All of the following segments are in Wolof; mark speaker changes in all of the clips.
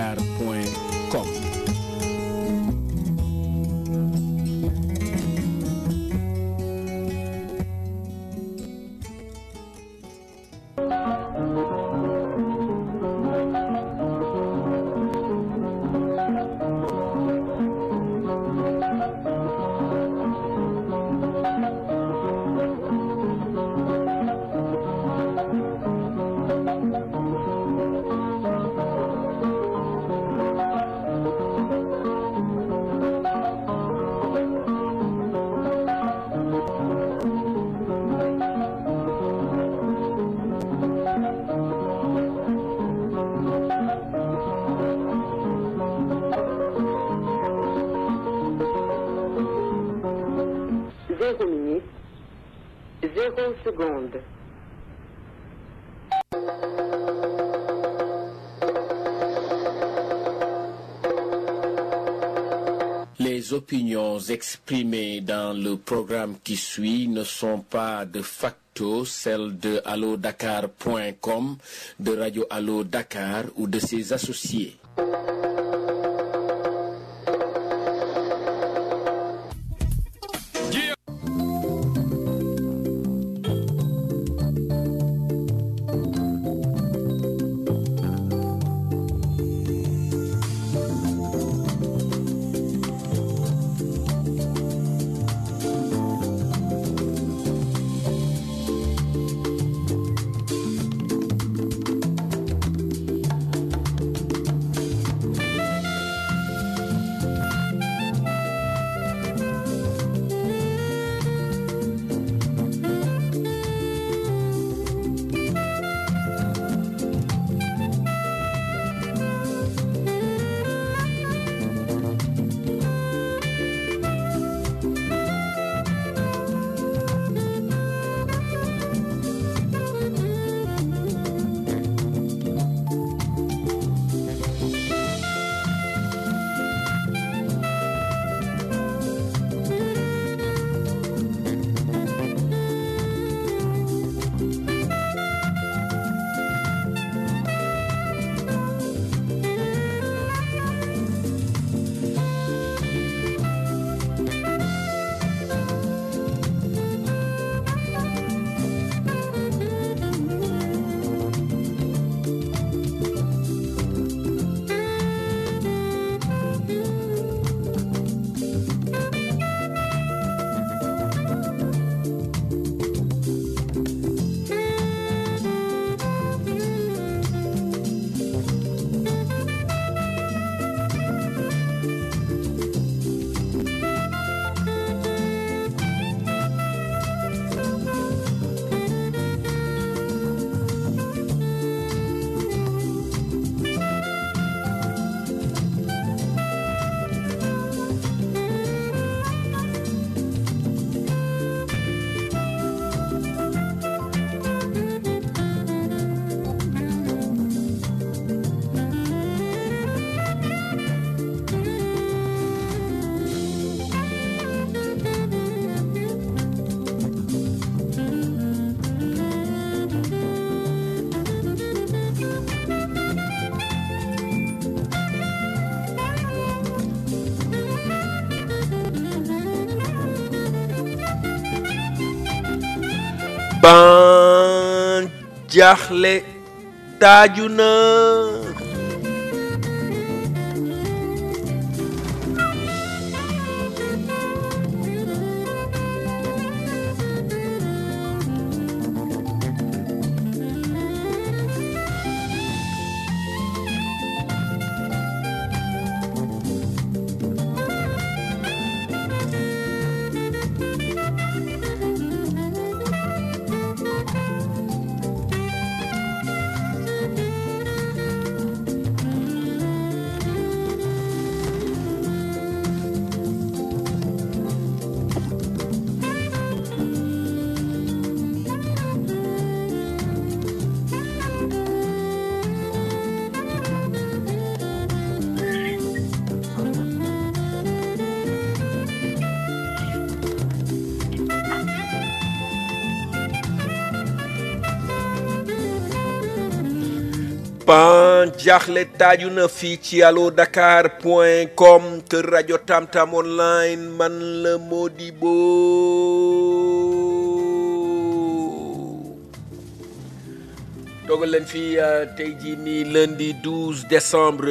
Speaker 1: alodakar.com
Speaker 2: Zéro minute, zéro seconde.
Speaker 1: Les opinions exprimées dans le programme qui suit ne sont pas de facto celles de allodakar.com, de Radio Allo Dakar ou de ses associés.
Speaker 3: ban jaaxle taaju na ban jaaxle taaju na fii ci allo dakar point com kër rajo tamtam online man la Modibo toogal leen fii tey jii nii lundi 12 décembre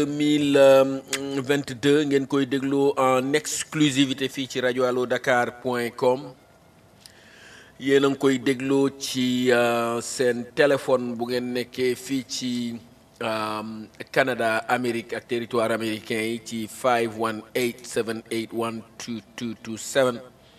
Speaker 3: 2022 ngeen koy déglu en exclusivité fii ci rajo allo dakar point com yéen a ngi koy dégloo ci seen téléphone bu ngeen nekkee fii ci Canada Amérique ak territoire américain yi ci 518 781 2227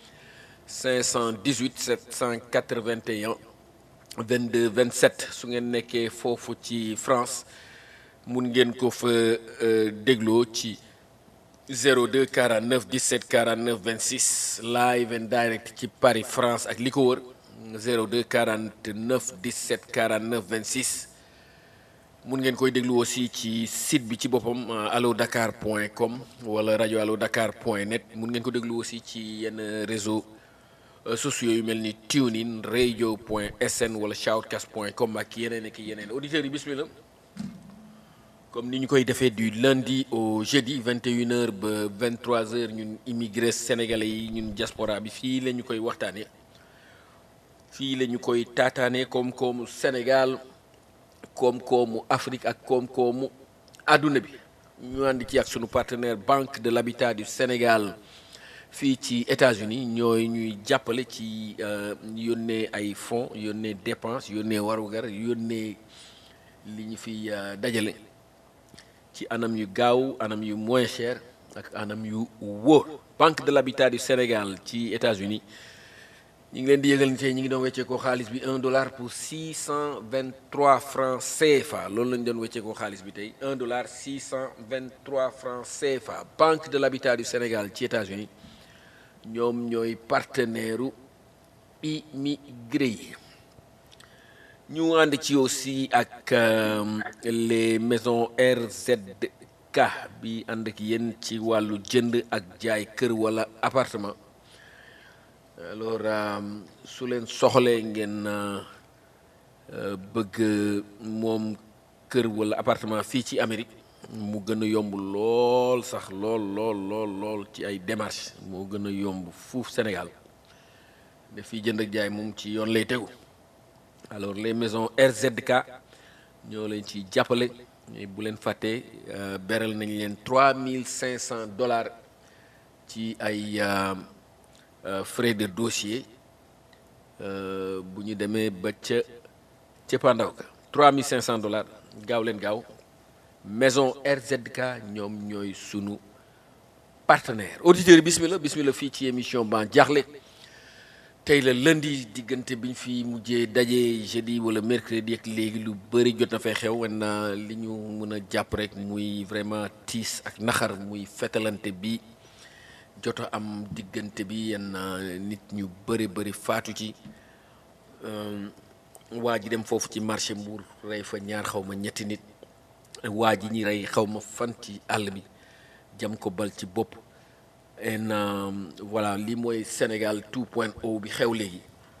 Speaker 3: 518 781 22 27 su ngeen nekkee foofu ci France mun ngeen ko fa dégloo ci 02 49 17 49 26 live and direct ci Paris France ak li ko wër 02 49 17 49 26 mun ngeen koy déglu aussi ci site bi ci boppam allo dakar point com wala rajo allo dakar point net mun ngeen ko déglu aussi ci yenn réseau sociaux yu mel ni TuneIn radio point sn wala shoutcast point com ak yeneen ak yeneen auditeurs yi bismillah comme ni ñu koy defee du lundi au jeudi 21h ba 23h ñun immigré sénégalais yi ñun diaspora bi fii la ñu koy waxtaanee fii la ñu koy taataanee koom-koomu Sénégal koom-koomu Afrique ak koom-koomu àdduna bi ñu ànd ci ak sunu partenaire Banque de l'Habitat du Sénégal fii ci États-Unis ñooy ñuy jàppale ci yónnee ay fonds yónnee dépense yónnee warugar yónnee li ñu fi dajale. ci anam yu gaaw anam yu moins cher ak anam yu wóor banque de l'habitat du Sénégal ci États-Unis ñu ngi leen di yëgal ni tey ñu ngi doon wecceekoo xaalis bi un dollar pour six cent vingt trois francs CFA loolu la ñu doon wecceekoo xaalis bi tey un dollar six cent vingt trois francs CFA banque de l'habitat du Sénégal ci États-Unis ñoom ñooy partenaire u immigré yi ñu ànd ci aussi ak les maisons RZK bi ànd ak yéen ci wàllu jënd ak jaay kër wala appartement alors su leen soxlee ngeen bëgg moom kër wala appartement fii ci Amérique mu gën a yomb lool sax lool lool lool lool ci ay démarches moo gën a yomb fuuf Sénégal daf fiy jënd ak jaay moom ci yoon lay tegu alors les maisons RZK ñoo leen ci jàppale bu leen fàttee beral nañ leen trois mille cinq cent dollars ci ay frais de dossier bu ñu demee ba ca cëppaandaw ka trois mille cinq cent dollars gaaw leen gaaw maison RZK ñoom ñooy sunu partenaire auditeurs yi bismillah bismillah fii ci émission ban jaaxle tey la lundi diggante biñ fi mujjee daje jeudi wala mercredi ak léegi lu bëri jot na fay xew wen li ñu mën a jàpp rek muy vraiment tiis ak naxar muy fetalante bi jot a am diggante bi yenn nit ñu bëri bëri faatu ci waa ji dem foofu ci marché Mbour rey fa ñaar xaw ma ñetti nit waa ji ñi rey xaw ma fan ci àll bi jam ko bal ci bopp en voilà lii mooy Sénégal 2.0 bi xew léegi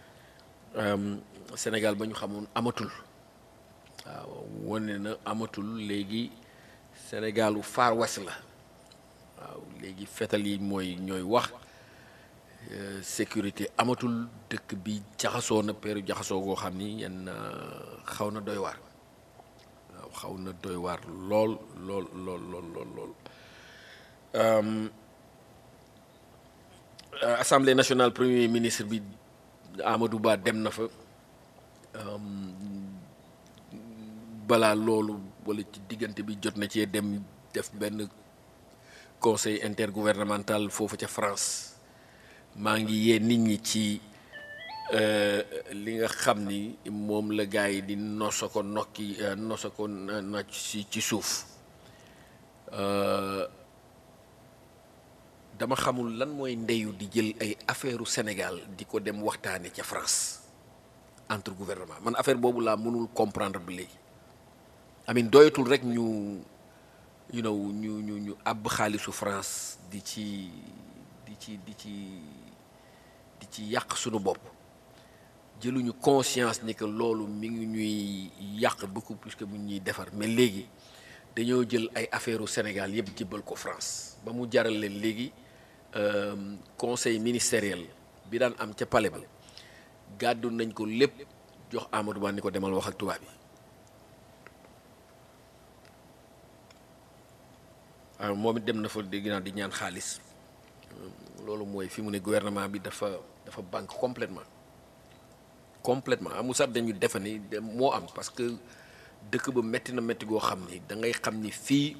Speaker 3: Sénégal ba ñu xamoon amatul waaw wane na amatul léegi Sénégalu Far West la waaw léegi fetal yi mooy ñooy wax sécurité amatul dëkk bi jaxasoo na peeru jaxasoo goo xam ni yenn xaw na doy waar waaw xaw na doy waar lool lool lool lool lool lool assemblée nationale premier ministre bi Amadou Ba dem na fa balaa loolu wala ci diggante bi jot na cee dem def benn conseil intergouvernemental foofu ca France maa ngi yee nit ñi ci li nga xam ni moom la gars yi di nosa ko nokki nosa ko na ci ci suuf dama xamul lan mooy ndeyu di jël ay affaire u Sénégal di ko dem waxtaane ca France entre gouvernement man affaire boobu laa mënul comprendre bi léegi amin doyatul rek ñu you know ñu ñu ñu àbb xaalisu France di ci di ci di ci di ci yàq sunu bopp jëluñu conscience ni que loolu mi ngi ñuy yàq beaucoup plus que mu ñuy defar mais léegi dañoo jël ay affaire u Sénégal yëpp jébbal ko France ba mu jaral leen léegi conseil ministériel bi daan am ca palais ba gàddu nañ ko lépp jox Amadou Ba ni ko demal wax ak tubaab yi waaw moom it dem na fa dégg naa di ñaan xaalis loolu mooy fi mu ne gouvernement bi dafa dafa banque complètement complètement amul sax dañu defe ni moo am parce que dëkk ba metti na metti goo xam ni da ngay xam ni fii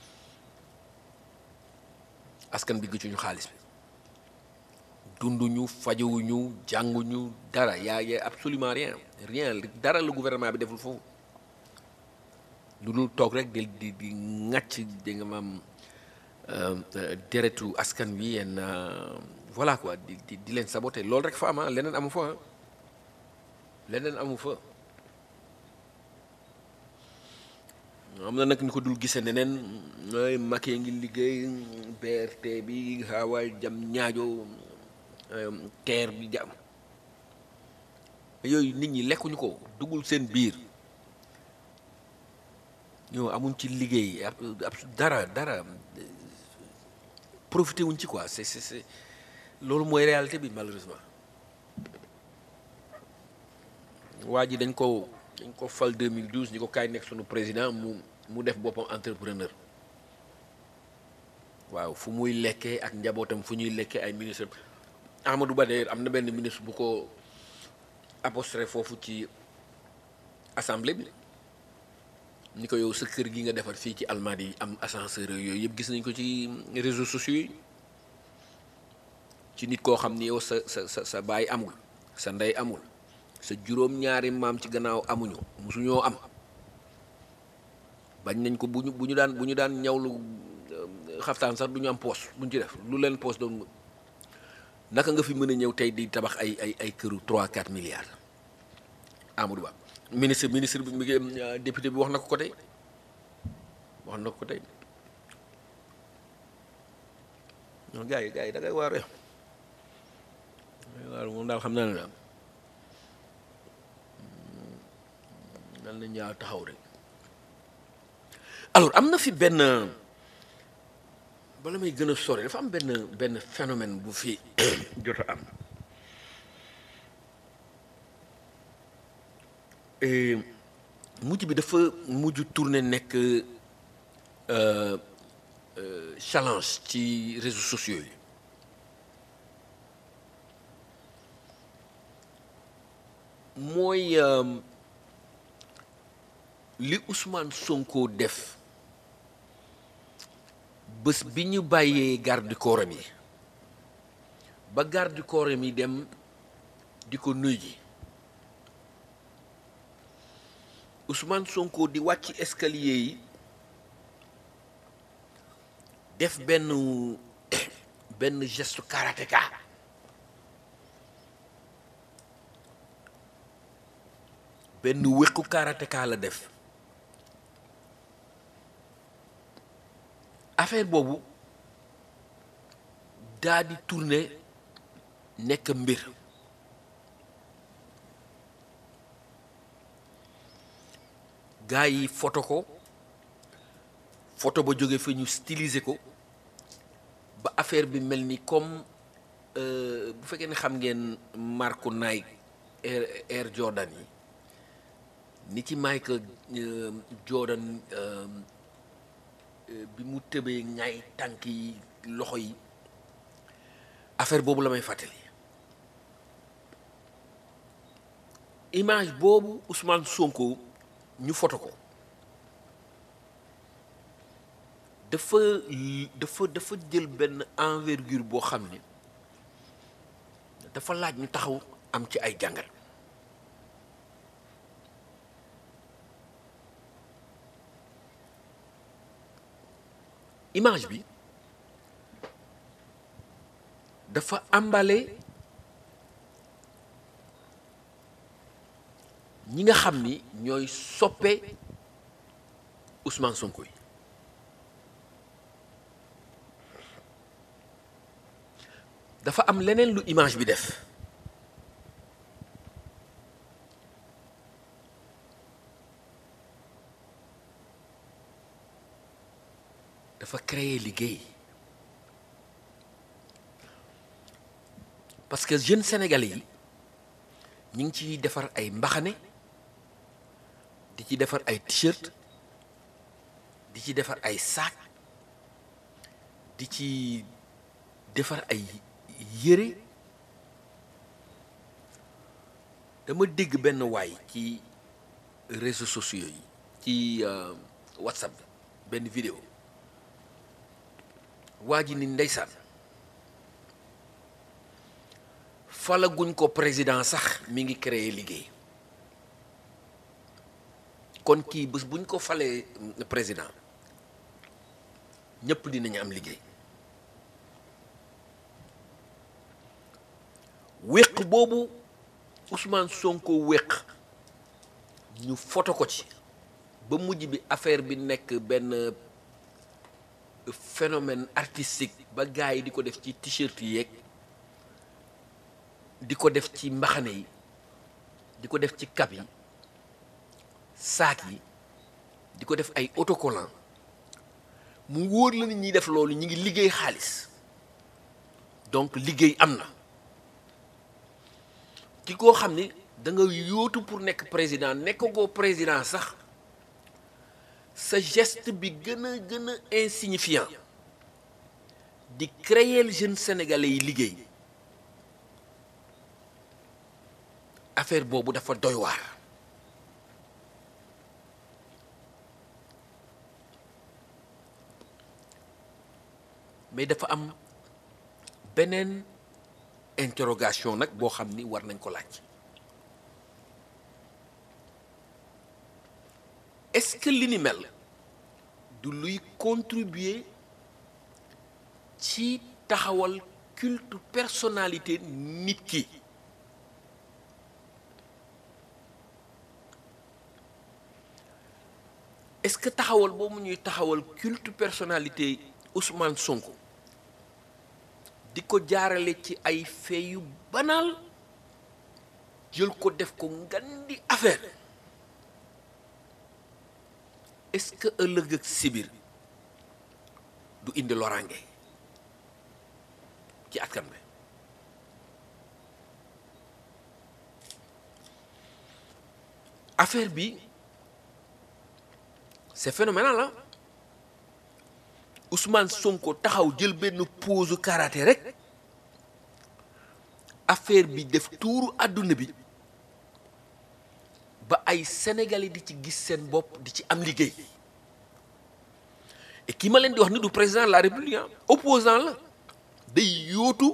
Speaker 3: askan bi gëccuñu xaalis bi dunduñu fajowuñu jànguñu dara yaa y a absolument rien rien dara la gouvernement bi deful foofu lu dul toog rek di di di ŋàcc di nga maam deretu askan wi yenn voilà quoi di di di leen saboté loolu rek fa am leneen amu fa leneen amu fa am na nag ñu ko dul gisee neneen nooy Macky ngi liggéey BRT bi xaawaay jam ñaajo teer bi jam yooyu nit ñi lekkuñu ko duggul seen biir ñoo amuñ ci liggéey ab dara dara profité wuñ ci quoi c'est c'est c'est loolu mooy réalité bi malheureusement waa ji dañ ko dañ ko fal 2012 ñu ko kaay nekk sunu président mu mu def boppam entrepreneur waaw fu muy lekkee ak njabootam fu ñuy lekkee ay ministre Amadou Ba de am na benn ministre bu ko apostrophe foofu ci assemblée bi ni ko yow sa kër gi nga defar fii ci Almadies yi am ascenseur yooyu yëpp gis nañ ko ci réseaux sociaux yi ci nit koo xam ni yow sa sa sa sa baay amul sa ndey amul sa juróom-ñaari maam ci gannaaw amuñu musuñoo am bañ nañ ko bu ñu bu ñu daan bu ñu daan ñawlu xaftaan sax du ñu am poos buñ ci def lu leen poos doon naka nga fi mën a ñëw tey di tabax ay ay ay këru 3 4 milliards Amadou Ba ministre ministre bi mi ngi député bi wax na ko ko tey wax na ko ko tey non gars yi gars yi da ngay waar da ngay waar moom daal xam naa ne daal nan la ñaa taxaw rek alors am na fi benn bala may gën a sori dafa am benn benn phénomène bu fi jot a am mujj bi dafa mujj tourné nekk challenge ci réseaux sociaux yi mooy li Ousmane Sonko def bés bi ñu bàyyee garde du corps yi ba garde du corps yi dem di ko nuy ji Ousmane Sonko di wàcc escalier yi def benn benn geste karatéka benn wéqu karatéka la def affaire boobu daa di tourner nekk mbir gaa yi photo ko photo ba jóge fa ñu styliser ko ba affaire bi mel ni comme bu fekkee ne xam ngeen marque Nike Air Air Jordan yi ni ci Michael Jordan bi mu tëbee ñaay tànk yi loxo yi affaire boobu la may fàttali image boobu Ousmane Sonko ñu foto ko dafa dafa dafa jël benn envergure boo xam ne dafa laaj ñu taxaw am ci ay jàngal image bi dafa ambale ñi nga xam ni ñooy soppe Ousmane Sonko yi dafa am leneen lu image bi def dafa créer liggéey parce que jeunes sénégalais yi ñu ngi ciy defar ay mbaxane di ci defar ay t-shirt di ci defar ay sac di ci defar ay yére dama dégg benn waay ci réseaux sociaux yi ci whatsapp bi benn vidéo waa ji ni ndeysaan falaguñ ko président sax mi ngi créer liggéey kon kii bés buñ ko falee président ñëpp dinañu am liggéey wéq boobu Ousmane Sonko wéq ñu foto ko ci ba mujj bi affaire bi nekk benn phénomène artistique ba gars yi di ko def ci t-shirt yi yeeg di ko def ci mbaxane yi di ko def ci cap yi saak yi di ko def ay autocollant mu wóor la ni ñuy def loolu ñu ngi liggéey xaalis donc liggéey am na ki koo xam ni da nga yóotu pour nekk président nekk goo président sax sa geste bi gën a gën a insignifiant di créer jeunes sénégalais yi liggéey affaire boobu dafa doy waar mais dafa am beneen interrogation nag boo xam ni war nañ ko laaj est-ce que li ni mel du luy contribuer ci taxawal culte personnalité nit ki est-ce que taxawal boobu ñuy taxawal culte personnalité Ousmane Sonko di ko jaarale ci ay fee yu banal jël ko def ko ngandi affaire est-ce que ëllëg ak sibir du indi loraange ci askan bi affaire bi c'est phénoménal ah Ousmane Sonko taxaw jël benn pose karaté rek affaire bi def tuuru àdduna bi ba ay sénégalais di ci gis seen bopp di ci am liggéey et ki ma leen di wax ni du président de la république opposant la day yóotu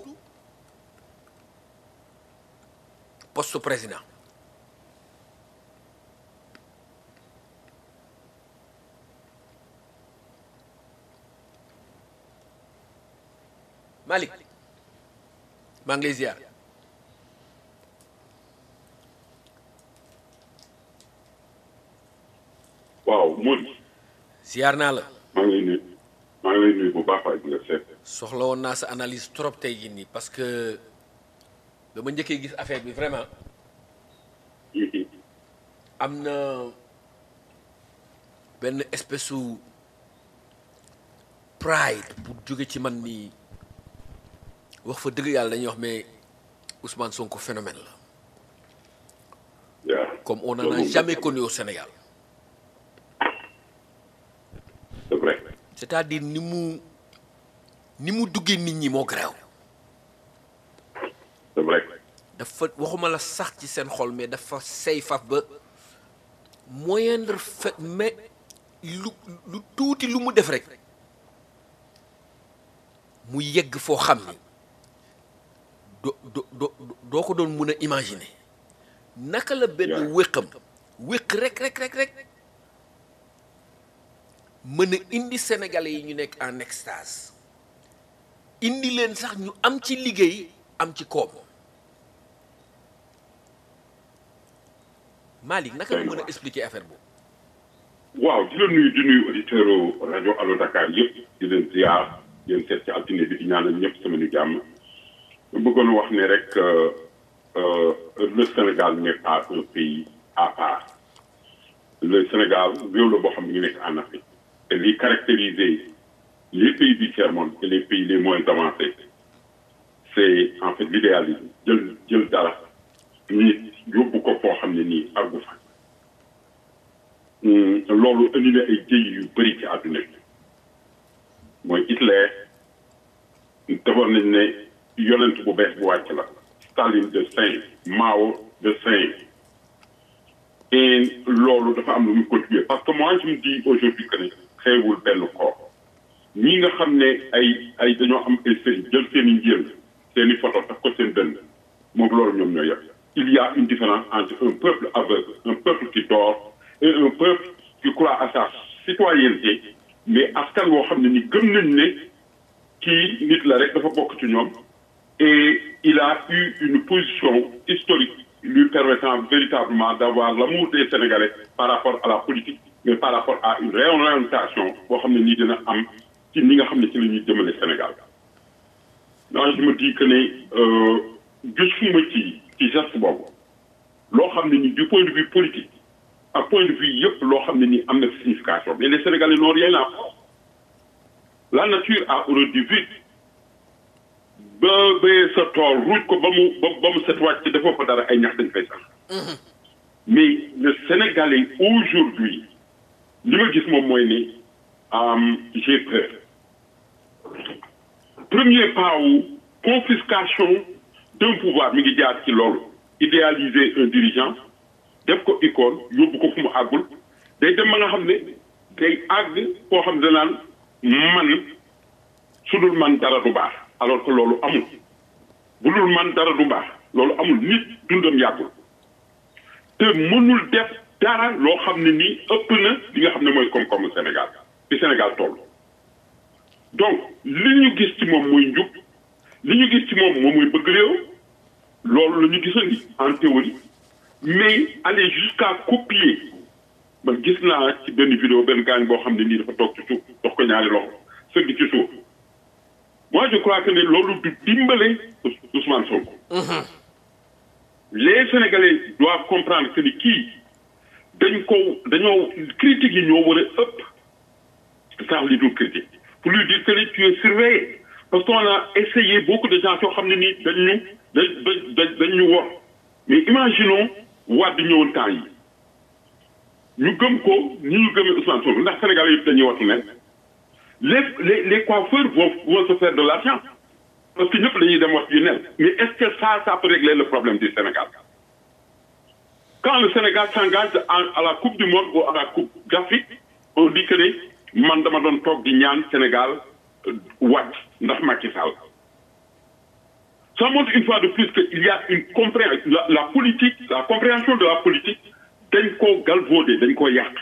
Speaker 3: poste président Malick maa ngi lay ziar
Speaker 4: waaw Mody.
Speaker 3: ziar naa la.
Speaker 4: maa ngi lay nuyu maa ngi lay nuyu bu baax waay di la seet.
Speaker 3: soxla woon naa sa analyse trop tey jii nii parce que dama njëkkee gis affaire bi vraiment am na benn espèce su pride bu jóge ci man nii wax fa dëgg yàlla dañuy wax mais Ousmane Sonko phénomène la
Speaker 4: yaa
Speaker 3: comme on n'en a jamais connu au Sénégal
Speaker 4: c'est vrai.
Speaker 3: c'est-à-dire ni mu ni mu duggee nit ñi moo garaaw
Speaker 4: c'est vrai.
Speaker 3: dafa waxuma la sax ci seen xol mais dafa sey faf ba moindre fait mais lu lu tuuti lu mu def rek mu yegg foo xam ni do do do doo ko doon mun a imaginer naka la benn
Speaker 4: Yeah.
Speaker 3: wéqam wéq rek rek rek rek mën a indi sénégalais yi ñu nekk en extase indi leen sax ñu am ci liggéey am ci koom Malick naka nga mën a expliquer affaire boobu
Speaker 4: waaw di la nuyu di nuyu auditeurs rajo Allo Dakar yëpp di leen ziar di leen seet ci altine bi di ñaanal ñëpp sama nu jàmm ma bëggoon wax ne rek euh, euh, le Sénégal n'est pas un pays à part le Sénégal réew la boo xam ne ñu nekk en Afrique te li caractérisé les pays du tiers-monde et les pays les moins avancés c'est en fait l'idéalisme jël jël dara nit yóbbu ko foo xam ne nii àggu fa loolu indi na ay jëy yu bëri ci àdduna bi mooy Hitler defoon nañ ne yonent bu bees bu wàcc la Staline de saint Mao de saint et loolu dafa am lu muy contribuer parce que moi je me dis aujourd'hui que ne xeewul benn koor ñi nga xam ne ay ay dañoo am ay sëriñ jël seen i njël seen i photo daf ko seen dënn moom loolu ñoom ñoo yem il y a une différence entre un peuple aveugle un peuple qui dort et un peuple qui croit à sa citoyenneté mais askan woo xam ne ni gëm nañ ne kii nit la rek dafa bokk ci ñoom et il a eu une position historique lui permettant véritablement d'avoir l'amour des Sénégalais par rapport à la politique mais par rapport à une réorientation boo xam ne nii dina am ci ni nga xam ne ci la ñuy jëmale Sénégal non je me dis que ne gisuma ci ci geste boobu loo xam ne ni du point de vue politique ak point de vue yëpp loo xam ne ni am na signification mais les Sénégalais n'ont rien à faire la nature a horreur du vide ba béyee sa tool ruuj ko ba mu ba ba mu set wàcc defoo ko dara ay ñax dañ fay sax mais le Sénégalais aujourd'hui li ma gis moom mooy ne j'ai peur premier pas wu confiscation d'un pouvoir mi ngi jaar ci loolu idéaliser un dirigeant def ko icône yóbbu ko fu mu àggul day dem ba nga xam ne day àgg koo xam ne danaan man su dul man dara du baax alors que loolu amul bu dul man dara du baax loolu amul nit dundam yàggul te mënul def dara loo xam ne nii ëpp na li nga xam ne mooy koom-koomu Sénégal fi Sénégal toll donc li ñu gis ci moom mooy njub li ñu gis ci moom moom mooy bëgg réew loolu la ñu gisandi en théorie mais aller jusqu'à copier man gis naa ci benn vidéo benn gaañ boo xam ne nii dafa toog ci suuf dox ko ñaari loxo sëgg ci suuf moi je crois que ne loolu du dimbale Ousmane Sonko. les Sénégalais doivent comprendre que ni kii dañ ko dañoo critiques yi ñoo war a ëpp sax li dul critique pour lui dire que ni tu es surveillé parce qu'on a essayé beaucoup de gens yoo xam ne nii dañ ñu dañ dañ dañ ñu wor mais imaginons Wade ñëwoon temps yi ñu gëm ko ni ñu gëmee Ousmane Sonko ndax Sénégalais yëpp dañuy wattu ne les les les coiffeurs vont vont se faire de l'argent parce que ñëpp dañuy dem wax yu nen mais est-ce que ça ça peut régler le problème du Sénégal quand le Sénégal s'engage à la coupe du monde ou à la coupe d'Afrique on dit que ne man dama doon toog di ñaan Sénégal wàcc ndax Macky Sall ça montre une fois de plus que il y a une compréhension la, la politique la compréhension de la politique dañ koo galvaudé dañ koo yàq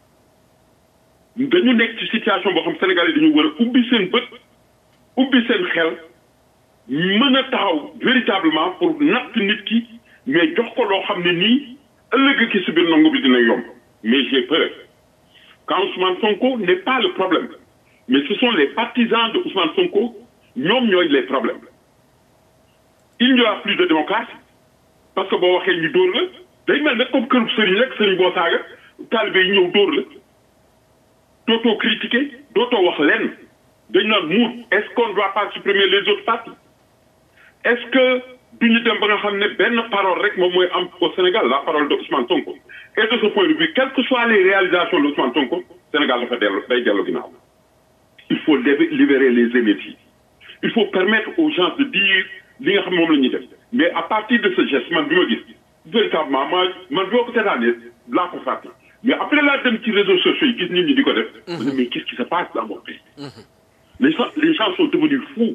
Speaker 4: dañu nekk ci situation boo xam Sénégalais dañu war a ubbi seen bët ubbi seen xel mën a taxaw véritablement pour natt nit ki mais jox ko loo xam ne nii ëllëg ki si biir nangu bi dina yomb mais j'ai peur quand Ousmane Sonko n'est pas le problème mais ce sont les partisans de Ousmane Sonko ñoom ñooy les problèmes il n'y aura plus de démocratie parce que boo waxee ñu dóor la day mel ne comme këru sëriñ rek sëriñ boo saaga taalibe yi ñëw dóor la dootoo critiquer dootoo wax lenn dañ naan muut est-ce qu'on doit pas supprimer les autres partis est-ce que duñu dem ba nga xam ne benn parole rek moom mooy am au Sénégal la parole de Ousmane Sonko et de ce point de vue quelles que soient les réalisations de Ousmane Sonko Sénégal dafa dellu day dellu ginnaaw il faut libérer les énergies il faut permettre aux gens de dire li nga xam moom la ñuy def mais à partir de ce geste man bi ma gis véritablement ma man boo ko seetaanee laa ko fàtte mais après laa dem ci réseaux sociaux yi gis nit ñi di ko def mais qu'est-ce qui se passe dans mon pays les gens les gens sont devenus fous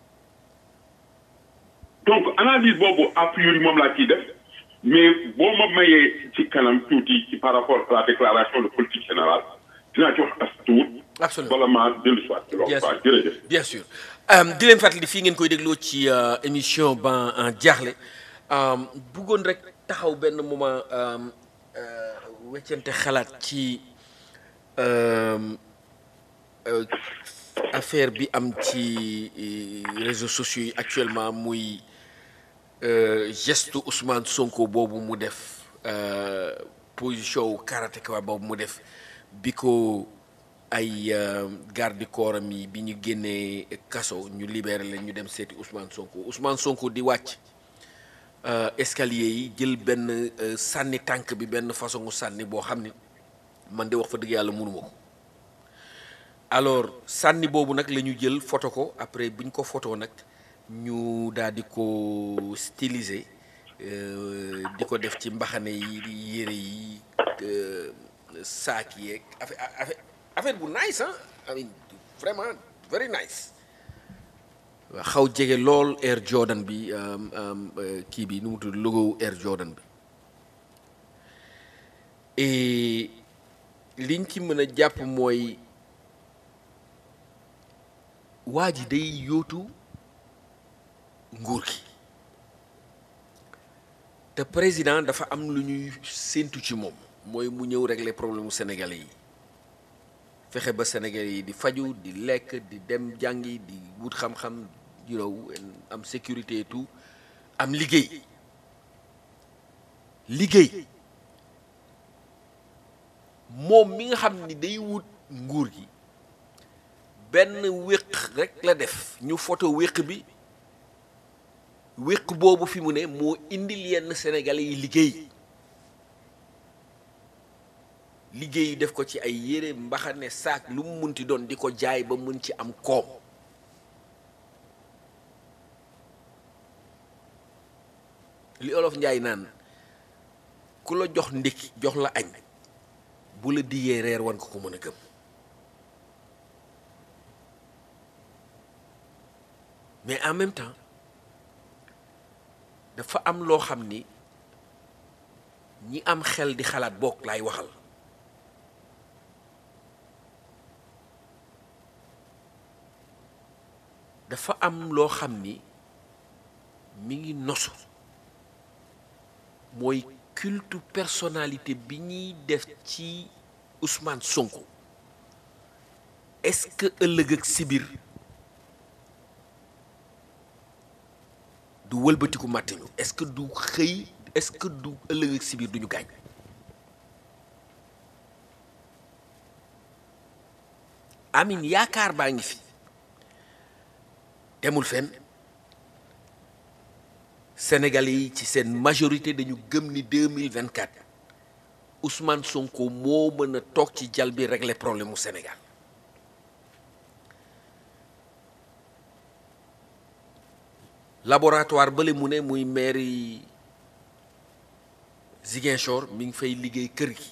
Speaker 4: donc analyse boobu a priori moom laa ciy def mais boo ma mayee ci kanam tuuti ci par rapport à la déclaration de politique générale dinaa ci wax as tuut
Speaker 3: absolument
Speaker 4: bala maa dellu si waat ci loolu waaw jërëjëf
Speaker 3: bien sûr di leen fàttali fii ngeen koy dégloo ci émission ban en jaaxle bëggoon rek taxaw benn moment weccante xalaat ci affaire bi am ci réseaux sociaux yi actuellement muy geste Ousmane Sonko boobu mu def position wu karatéka boobu mu def bi ko ay euh, garde corps am yi bi ñu génnee kaso ñu libéré leen ñu dem seeti Ousmane Sonko Ousmane Sonko di wàcc euh, escalier yi jël benn euh, sànni tànk bi benn façon sànni boo xam ni man de wax fa dëgg yàlla mënuma ko alors sànni boobu nag la ñu jël photo ko après bu ñu ko photo nag ñu daal di ko styliser euh, di ko def ci mbaxane yi yére yi euh, saak yeeg affaire affaire affaire bu nice ah I mean vraiment very nice waaw xaw jege lool Air Jordan bi um, um, euh, kii bi nu mu tudd logo Air Jordan bi et liñ ci mën a jàpp mooy waa ji day yóotu nguur gi te président dafa am lu ñuy séentu ci moom mooy mu ñëw régler problème mu sénégalais yi fexe ba sénégalais yi di faju di lekk di dem jàngi di wut xam-xam you know am sécurité et tout am liggéey liggéey moom mi nga xam ni day wut nguur gi benn wéq rek la def ñu photo wéq bi wéq boobu fi mu ne moo indil yenn sénégalais yi liggéey liggéey yi def ko ci ay yére mbaxane saak lu mu munti doon di ko jaay ba mun ci am koom li olof njaay naan ku la jox ndékki jox la añ bu la diggee reer wan ko ko mën a gëm mais en même temps dafa am loo xam ni ñi am xel di xalaat bokk laay waxal dafa am loo xam ni mi ngi nosu mooy culte personnalité bi ñuy def ci Ousmane Sonko est-ce que ëllëg ak sibir du wëlbatiku màttiñu est-ce que du xëy est-ce que du ëllëg ak sibir duñu gaañ amin yaakaar baa ngi fi demul fenn Sénégalais yi ci seen majorité dañu gëm ni 2024 Ousmane Sonko moo mën a toog ci jal bi régler problème mu Sénégal laboratoire bale mu ne muy mairie Ziguinchor mi ngi fay liggéey kër gi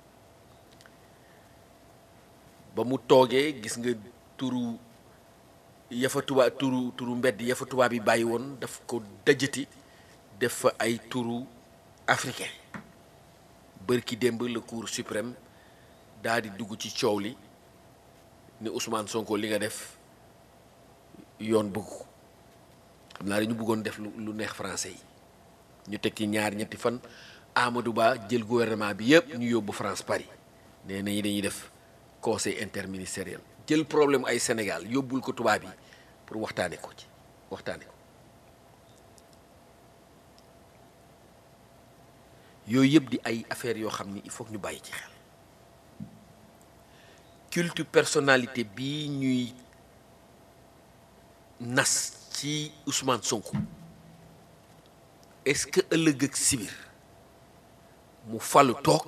Speaker 3: ba mu toogee gis nga turu yafa tubaab turu turu mbedd yafa tubaab yi bàyyi woon daf ko dajati def fa ay turu africain bërki démb la cour suprême daa di dugg ci coow li ni Ousmane Sonko li nga def yoon bëgg ko xam naa dañu bëggoon def lu lu neex français yi ñu tekki ñaar ñetti fan Amadou Ba jël gouvernement bi yëpp ñu yóbbu France Paris nee nañu dañuy def conseil interministériel jël problème ay Sénégal yóbbul ko tubaab yi pour waxtaane ko ci waxtaane ko yooyu yëpp di ay affaires yoo xam ni il faut que ñu bàyyi ci xel culte personnalité bii ñuy nas ci Ousmane Sonko est-ce que ëllëg ak sibir mu falu toog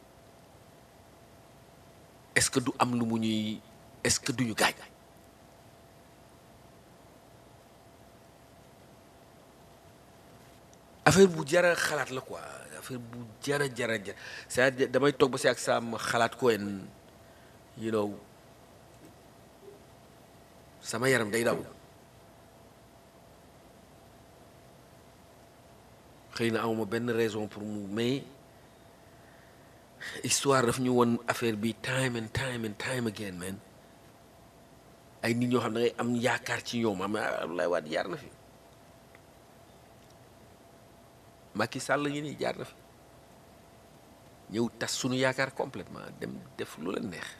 Speaker 3: est-ce que du am lu mu ñuy est-ce que duñu gaañ affaire bu jara xalaat la quoi affaire bu jara jara jara c'est-à-dire damay toog ba si ak saam xalaat ko en you know sama yaram day daw xëy na amuma benn raison pour mu mais histoire daf ñu won affaire bi time and time and time again man ay nit ñoo xam ne da ngay am yaakaar ci ñoom am Abdoulaye Wade jaar na fi Macky Sall ngi nii jaar na fi ñëw tas suñu yaakaar complètement dem def lu leen neex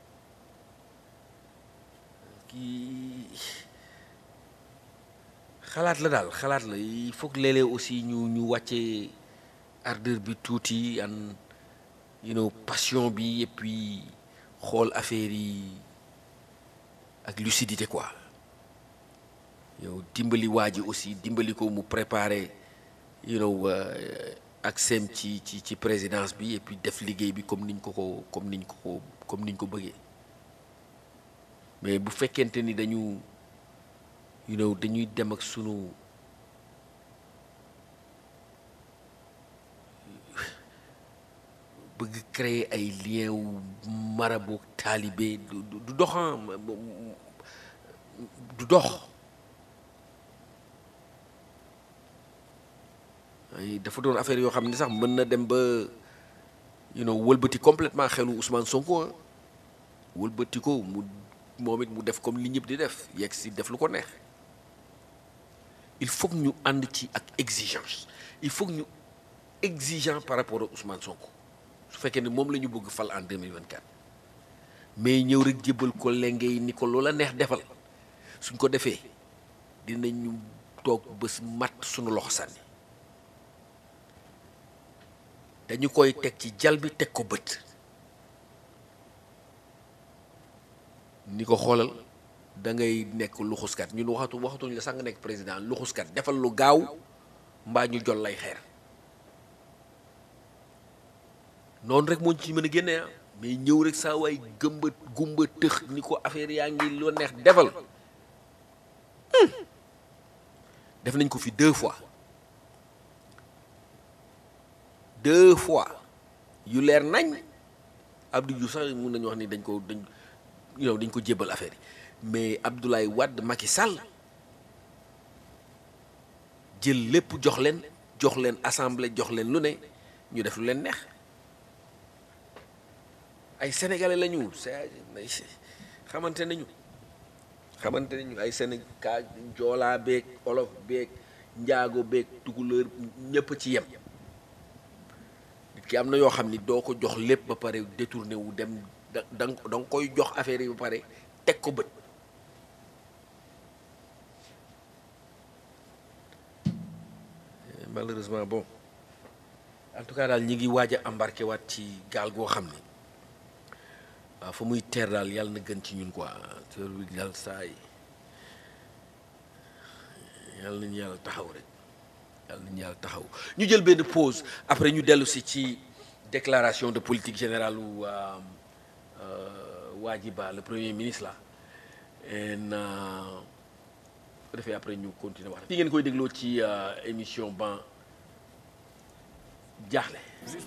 Speaker 3: kii xalaat la daal xalaat la il faut que léeg-léeg aussi ñu ñu wàccee ardeur bi tuuti an you know passion bi et puis xool affaire yi ak lucidité quoi yow dimbali waa ji aussi dimbali ko mu préparer you know ak sem ci ci ci présidence bi et puis def liggéey bi comme niñ ko ko comme niñ ko ko comme niñ ko bëggee mais bu fekkente ni dañu you know dañuy dem ak sunu bëgg créer ay lien wu marabout taalibe du du doxan du dox ay dafa doon affaire yoo xam ne sax mën na dem ba you know wëlbati complètement xelu Ousmane Sonko wëlbati ko mu moom it mu def comme li ñëpp di def yegg si def lu ko neex il faut que ñu ànd ci ak exigence il faut que ñu exigeant par rapport ak Ousmane Sonko su fekkee ne moom la ñu bëgg fal en 2024 mais ñëw rek jébbal ko lenge yi ni ko loola neex defal suñ ko defee dinañu toog bés mat suñu loxo sànni dañu koy teg ci jal bi teg ko bët ni ko xoolal da ngay nekk luxuskat ñun waxatu waxatuñ la sax nga nekk président luxuskat defal lu gaaw mbaa ñu jol lay xeer noonu rek moo ci mën a génne ah mais ñëw rek saa waay gëmba gumba tëx ni ko affaire yaa ngi loo neex defal def nañ ko fi deux fois deux fois yu leer nañ Abdou Diouf sax mun nañu wax ni dañ ko dañ yow dañ ko jébbal affaire yi mais Abdoulaye Wade Macky Sall jël lépp jox leen jox leen assemblée jox leen lu ne ñu def lu leen neex ay sénégalais la ñu xamante nañu xamante nañu ay Sénégal joolaa beeg olof beeg njaago beeg tukulóor ñëpp ci yem nit ki am na yoo xam ni doo ko jox lépp ba pare détourné wu dem da da nga koy jox affaire yi ba pare teg ko bët malheureusement bon en tout cas daal ñi ngi waaj a embarqué waat ci gaal goo xam ni waaw fa muy teer daal yàlla na gën ci ñun quoi teer bi daal saa yi yàlla nañu yàlla taxaw rek yàlla nañu yàlla taxaw ñu jël benn pause après ñu dellu si ci déclaration de politique générale u Wadjiba le premier ministre là en ko defee après ñu continuer wax fi ngeen koy dégloo ci émission ban jaaxle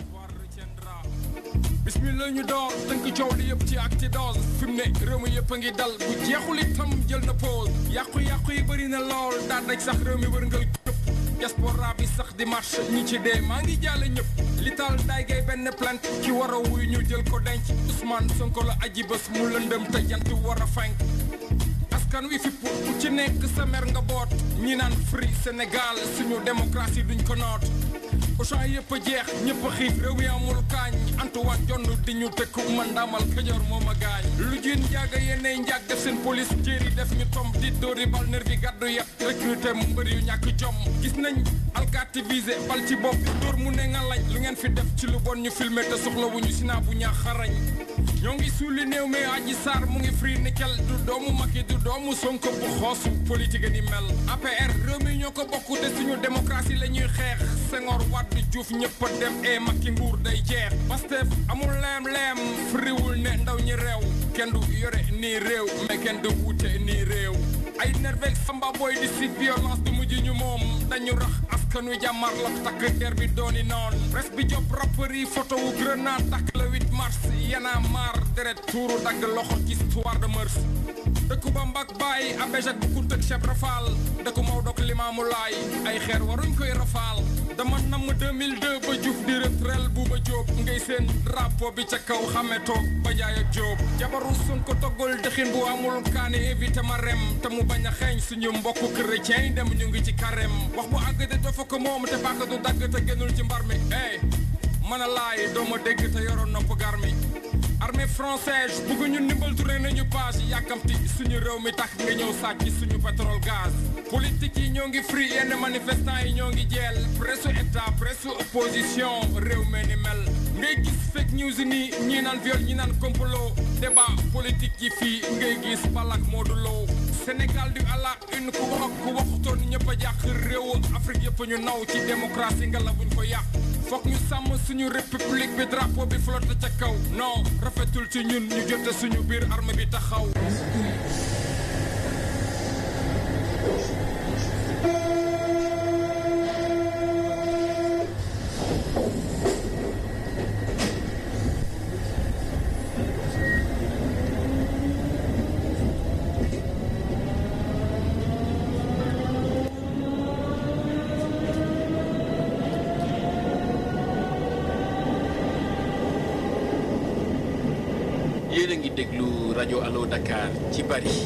Speaker 5: bismillah ñu door tënk coow li yëpp ci acti dose fi mu ne réew mi yëpp a ngi dal bu jeexul itam jël na pause yàqu-yàqu yi bëri na lool daan daj sax réew mi wërngal këpp diaspora bi sax di marche ñi ci dee maa ngi jàlle ñëpp li taal daay gay benn plainte ki war a wuy ñu jël ko denc Ousmane Sonko la aji bés mu lëndëm te jant war a fenk askan wi fipp ku ci nekk sa mer nga boot ñi naan free Sénégal suñu démocratie duñ ko noot Auchan yëpp a jeex ñëpp a xiif réew yi amul kaañ Antoine jonn di ñu tëkku man daamal Kajoor moo ma gaañ lu jiin njaaga yennay njaag def seen police jéeri def ñu tom di dóori bal nervi gàddu yat recruté mu mbër yu ñàkk jom gis nañ alkaati visé bal ci bopp dóor mu ne nga lañ lu ngeen fi def ci lu bon ñu filmé te soxlawuñu sinaa bu ñaax xarañ ñoo ngi suuli néew mi aji saar mu ngi free nickel du doomu Macky du doomu Sonko bu xoosu politique ni mel APR réew mi ñoo ko bokk te suñu démocratie la ñuy xeex Senghor Wade Diouf ñëpp a dem e Macky nguur day jeex Pastef amul leem-leem friwul ne ndaw ñi réew kenn du yore nii réew mais kenn du wute nii réew ay nervek samba boy di si violence du mujj ñu moom dañu rax askan wi jàmmar la takk der bi dooni noon presse bi job rappeur yi photo wu grenade takk le 8 mars yana maar deret tuuru dagg loxo ci histoire de mœurs dëkku ba mbak bàyyi abéjak bu ku tëg cheb rafaal dëkku Maodo ak Limaamu Laay ay xeer waruñ koy rafaal dama namm 2002 ba Diouf di retrel bu ba Jóob ngay seen drapeau bi ca kaw xametoo ba jaay ak Jóob jabaru Sonko toggul dëxin bu amul kaani évité ma rem te mu bañ a xeeñ suñu mbokku chrétien yi dem ñu ngi ci karem wax bu àgg de dafa ko moom te bàkk du dagg te génnul ci mbar mi ey mën a laay doo ma dégg te yoroon nopp gar mi armée française bëgguñu ndimbal tourné nañu page yàkkamti suñu réew mi tax nga ñëw sàcc suñu pétrole gaz politique yi ñoo ngi free yenn manifestant yi ñoo ngi jeel presse état presse opposition réew me ni mel ngay gis fake news nii ñi naan viol ñi naan complot débat politique yi fii ngay gis balak mooduloo Sénégal du àla une ku wax ku waxutoon ñëpp a jàq réewu Afrique yëpp ñu naw ci démocratie nga la buñ ko yàq foog ñu sàmm suñu république bi drapeau bi flotte ca kaw non rafetul ci ñun ñu jote suñu biir armée bi taxaw
Speaker 1: yéen a ngi déglu rajo Allo Dakar ci Paris.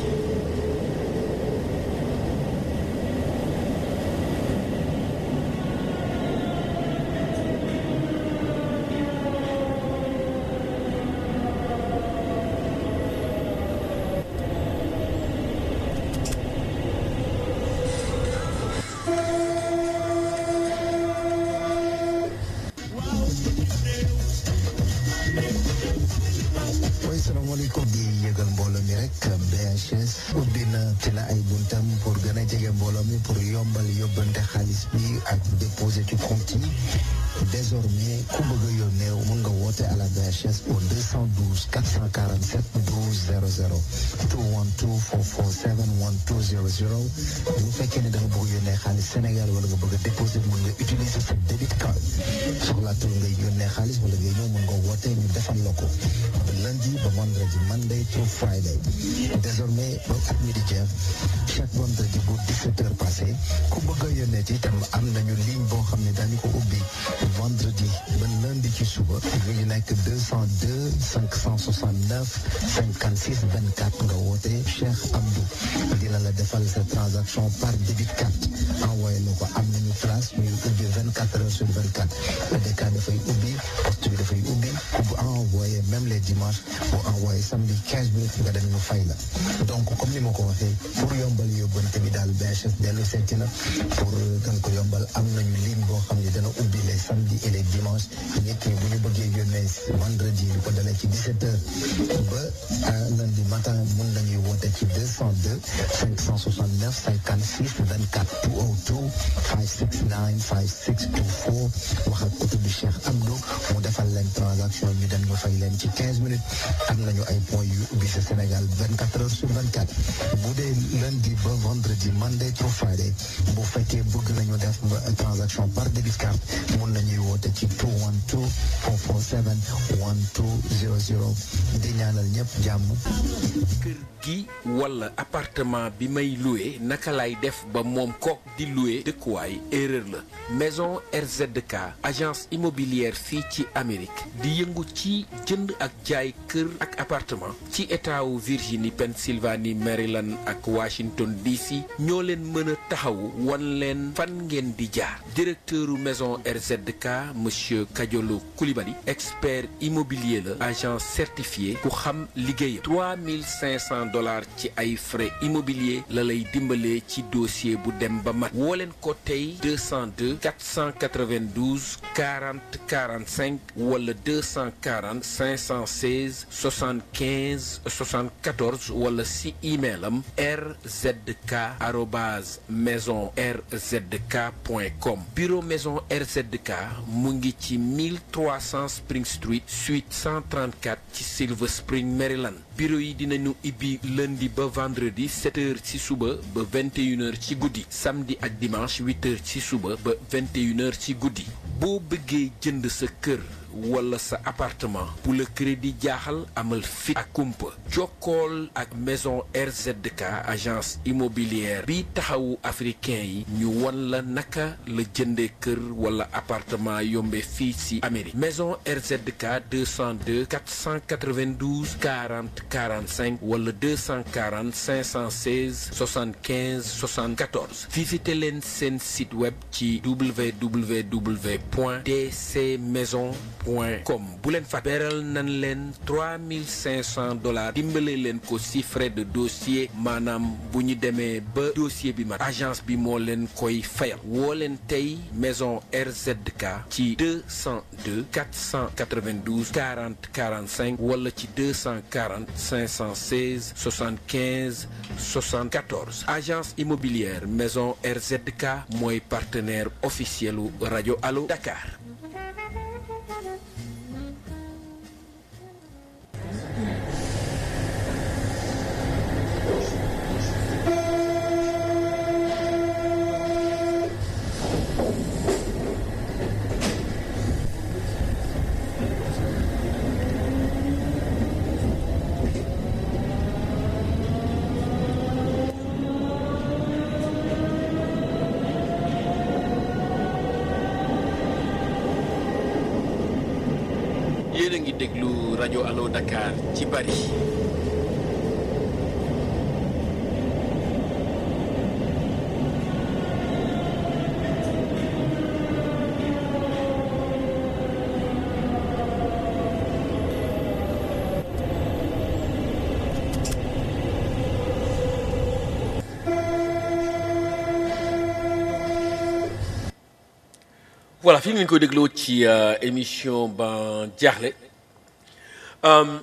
Speaker 6: mooy salaamaaleykum di yëgal mbooloo mi rek BHS ubbi na ci la ay buntam pour gën a jege mbooloo mi pour yombal yóbbante xaalis bi ak déposer ci compte yi désormais ku bëgg a yónnee mun nga woote à la BHS au 212 447 12 00 212 447 12 00 bu fekkee ne da nga bëgg a yónnee xaalis Sénégal wala nga bëgg a déposer mun nga utiliser sa débit card soxlaatul ngay yónnee xaalis wala ngay ñëw mun nga woote ñu defal la ko lundi ba vendredi Monday to Friday désormais ba at mi di jeex chaque vendredi bu 17 heures passé ku bëgg a yónnee ci itam am nañu ligne boo xam ne daañu ko ubbi vendredi ba lundi ci suba ñu ngi nekk 202 569 56 24 nga woote Cheikh Abdou dina la defal sa transaction par débit carte envoyé la ko am nañu place ñuy ubbi 24 heures sur 24 EDK dafay ubbi poste bi dafay ubbi ku bu envoyé même les dimanches bu envoyé samedi 15 minutes nga dem ñu fay la donc comme ni ma ko waxee pour yombal yóbbante bi daal BHS dellu seeti na pour gën ko yombal am nañu ligne boo xam ne dana ubbi les samedis et les dimanches nit ñi bu ñu bëggee yónnee vendredi lu ko dalee ci 17 heures ba lundi matin mun nañuy woote ci 202 569 56 24 202 569 5624 wax ak oto bi Cheikh Abdou mu defal leen transaction ñu dem ñu fay leen ci 15 minutes am nañu ay points yu ubbi sa Sénégal 24 heures sur 24 bu dee lundi ba vendredi Monday to Friday bu fekkee bëgg nañu def transaction par débit card mun nañuy woote ci 212 447 1200 di ñaanal ñëpp jàmm.
Speaker 1: kër gi wala appartement bi may loué naka lay def ba moom kook di loué dëkkuwaay erreur la maison RZK agence immobilière fii ci Amérique di yëngu ci jënd ak jaay kër ak appartement ci état wu Virginie Pennsylvanie Maryland ak Washington DC ñoo leen mën a taxawu wan leen fan ngeen di jaar directeuru maison RZK monsieur Kadiolo Koulibaly expert immobilier la agent certifié ku xam liggéeyam 3500 dollars ci ay frais immobilier la lay dimbalee ci dossier bu dem ba mat woo leen ko tey 202 492 40 45 wala 240 516 75 74 wala si email am rzk arobase maison rzk point com bureau maison RZK mu ngi ci 1300 Spring Street suite 134 ci Silver Spring Maryland bureau yi dinañu ibbi lundi ba vendredi 7 heures ci suba ba 21 heures ci guddi samedi ak dimanche 8 heures ci suba ba 21 heures ci guddi boo bëggee jënd sa kër wala sa appartement bu la crédit jaaxal amal fit ak kumpa jokkool ak maison RZK agence immobilière bi taxawu africain yi ñu won la naka la jëndee kër wala appartement yombe fii ci Amérique maison RZK 202 492 40 45 wala 240 516 75 74 visitez leen seen site web ci www point dcmaison
Speaker 3: point com bu leen fa beral nan leen 3500 dollars dimbale leen ko si frais de dossier maanaam bu ñu demee ba dossier bi mat agence bi moo leen koy fayal woo leen tey maison RZK ci 202 492 40 45 wala ci 240 516 75 74 agence immobilière maison RZK mooy partenaire officiel u rajo Allo Dakar. yéen a ngi déglu rajo Allo Dakar ci bari voilà fi ngeen koy dégloo ci euh, émission ba jaaxle euh,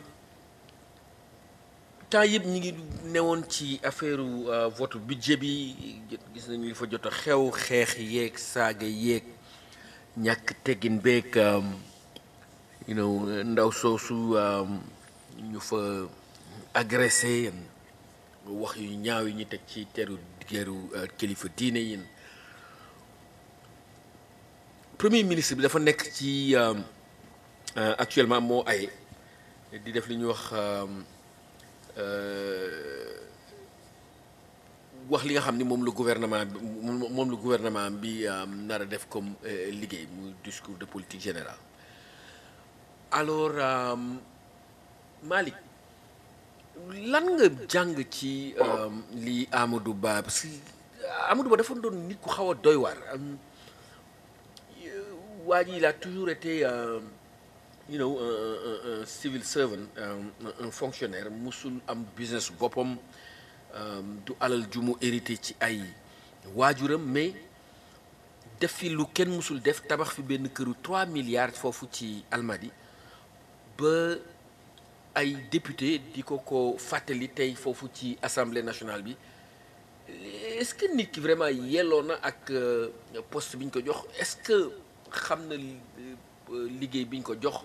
Speaker 3: temps yëpp ñi ngi newoon ci affaire euh, vote budget bi gis nañu li fa jot a xew xeex yeeg saaga yeeg ñàkk teggin beeg you know ndaw soosu ñu fa agressé wax yu ñaaw yi ñu teg ci teru geeru kilifa diine yin premier ministre bi dafa nekk ci actuellement moo ay di def li ñuy wax wax li nga xam ni moom la gouvernement bi moom la gouvernement bi nar a def comme liggéey muy discours de politique générale alors Malick lan nga jàng ci li Amadou Ba parce que Amadou Ba dafa doon nit ku xaw a doy waar waa ji il a toujours été euh, you know un, un, un civil servant un, un fonctionnaire musul am business boppam du alal ju mu hérité ci ay waajuram mais def fi lu kenn musul def tabax fi benn këru 3 milliards foofu ci Almadi ba ay député di ko ko fàttali tey foofu ci assemblée nationale bi est-ce que nit ki vraiment yelloo na ak poste bi ñu ko jox est-ce que xam na liggéey bi ñu ko jox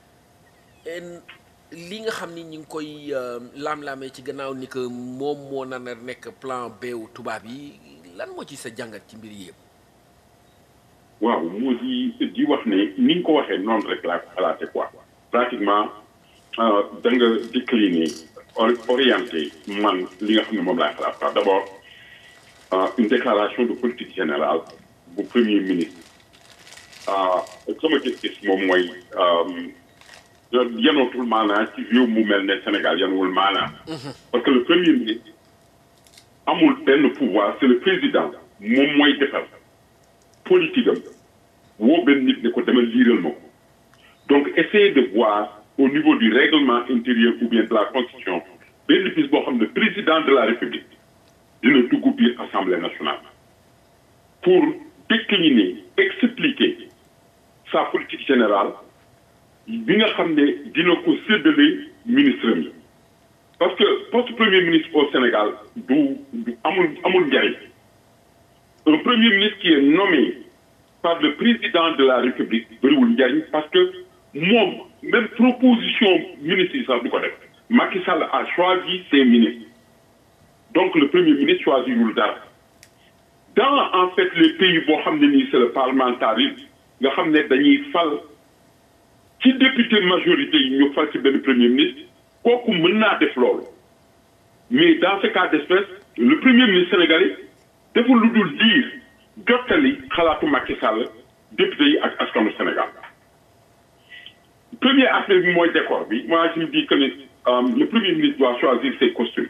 Speaker 3: li nga xam ni ñu ngi koy laam-laamee ci gannaaw ni que moom moo nar a nekk plan B wu tubaab yi lan moo ci sa jàngat ci mbir yëpp.
Speaker 4: waaw moo di di wax ne ni nga ko waxee noonu rek laa ko xalaate quoi pratiquement da nga décliner orienté man li nga xam ne moom laay xalaat quoi d'abord une déclaration de politique générale bu premier ministre. sama gis-gis moom mooy yanootul maanaa ci réew mu mel ne Sénégal yanuwul maanaa parce que le premier ministre amul benn pouvoir c'est le président moom mooy defar politique am woo benn nit ne ko demal liiral ma ko donc essayer de voir au niveau du règlement intérieur ou bien de la constitution benn bis boo xam ne président de la république dina dugg biir assemblée nationale pour décliner expliquer sa politique générale bi nga xam ne dina ko séddale ministre mi parce que poste premier ministre au Sénégal du du amul amul njariñ un premier ministre qui est nommé par le président de la République bëriwul njariñ parce que moom même proposition ministre yi sax du ko def Macky Sall a choisi ses ministres donc le premier ministre choisirul dara dans en fait les pays boo xam ne nii c'est le parlementarisme nga xam ne dañuy fal ci député majorité yi ñu fal ci benn premier ministre kooku mën naa def loolu mais dans ce cas d'espèce le premier ministre sénégalais deful lu dul diir jottali xalaatu Macky Sall député yi ak askanu Sénégal premier aspect bi mooy décor bi moi je me dis que ne le premier ministre doit choisir ses costumes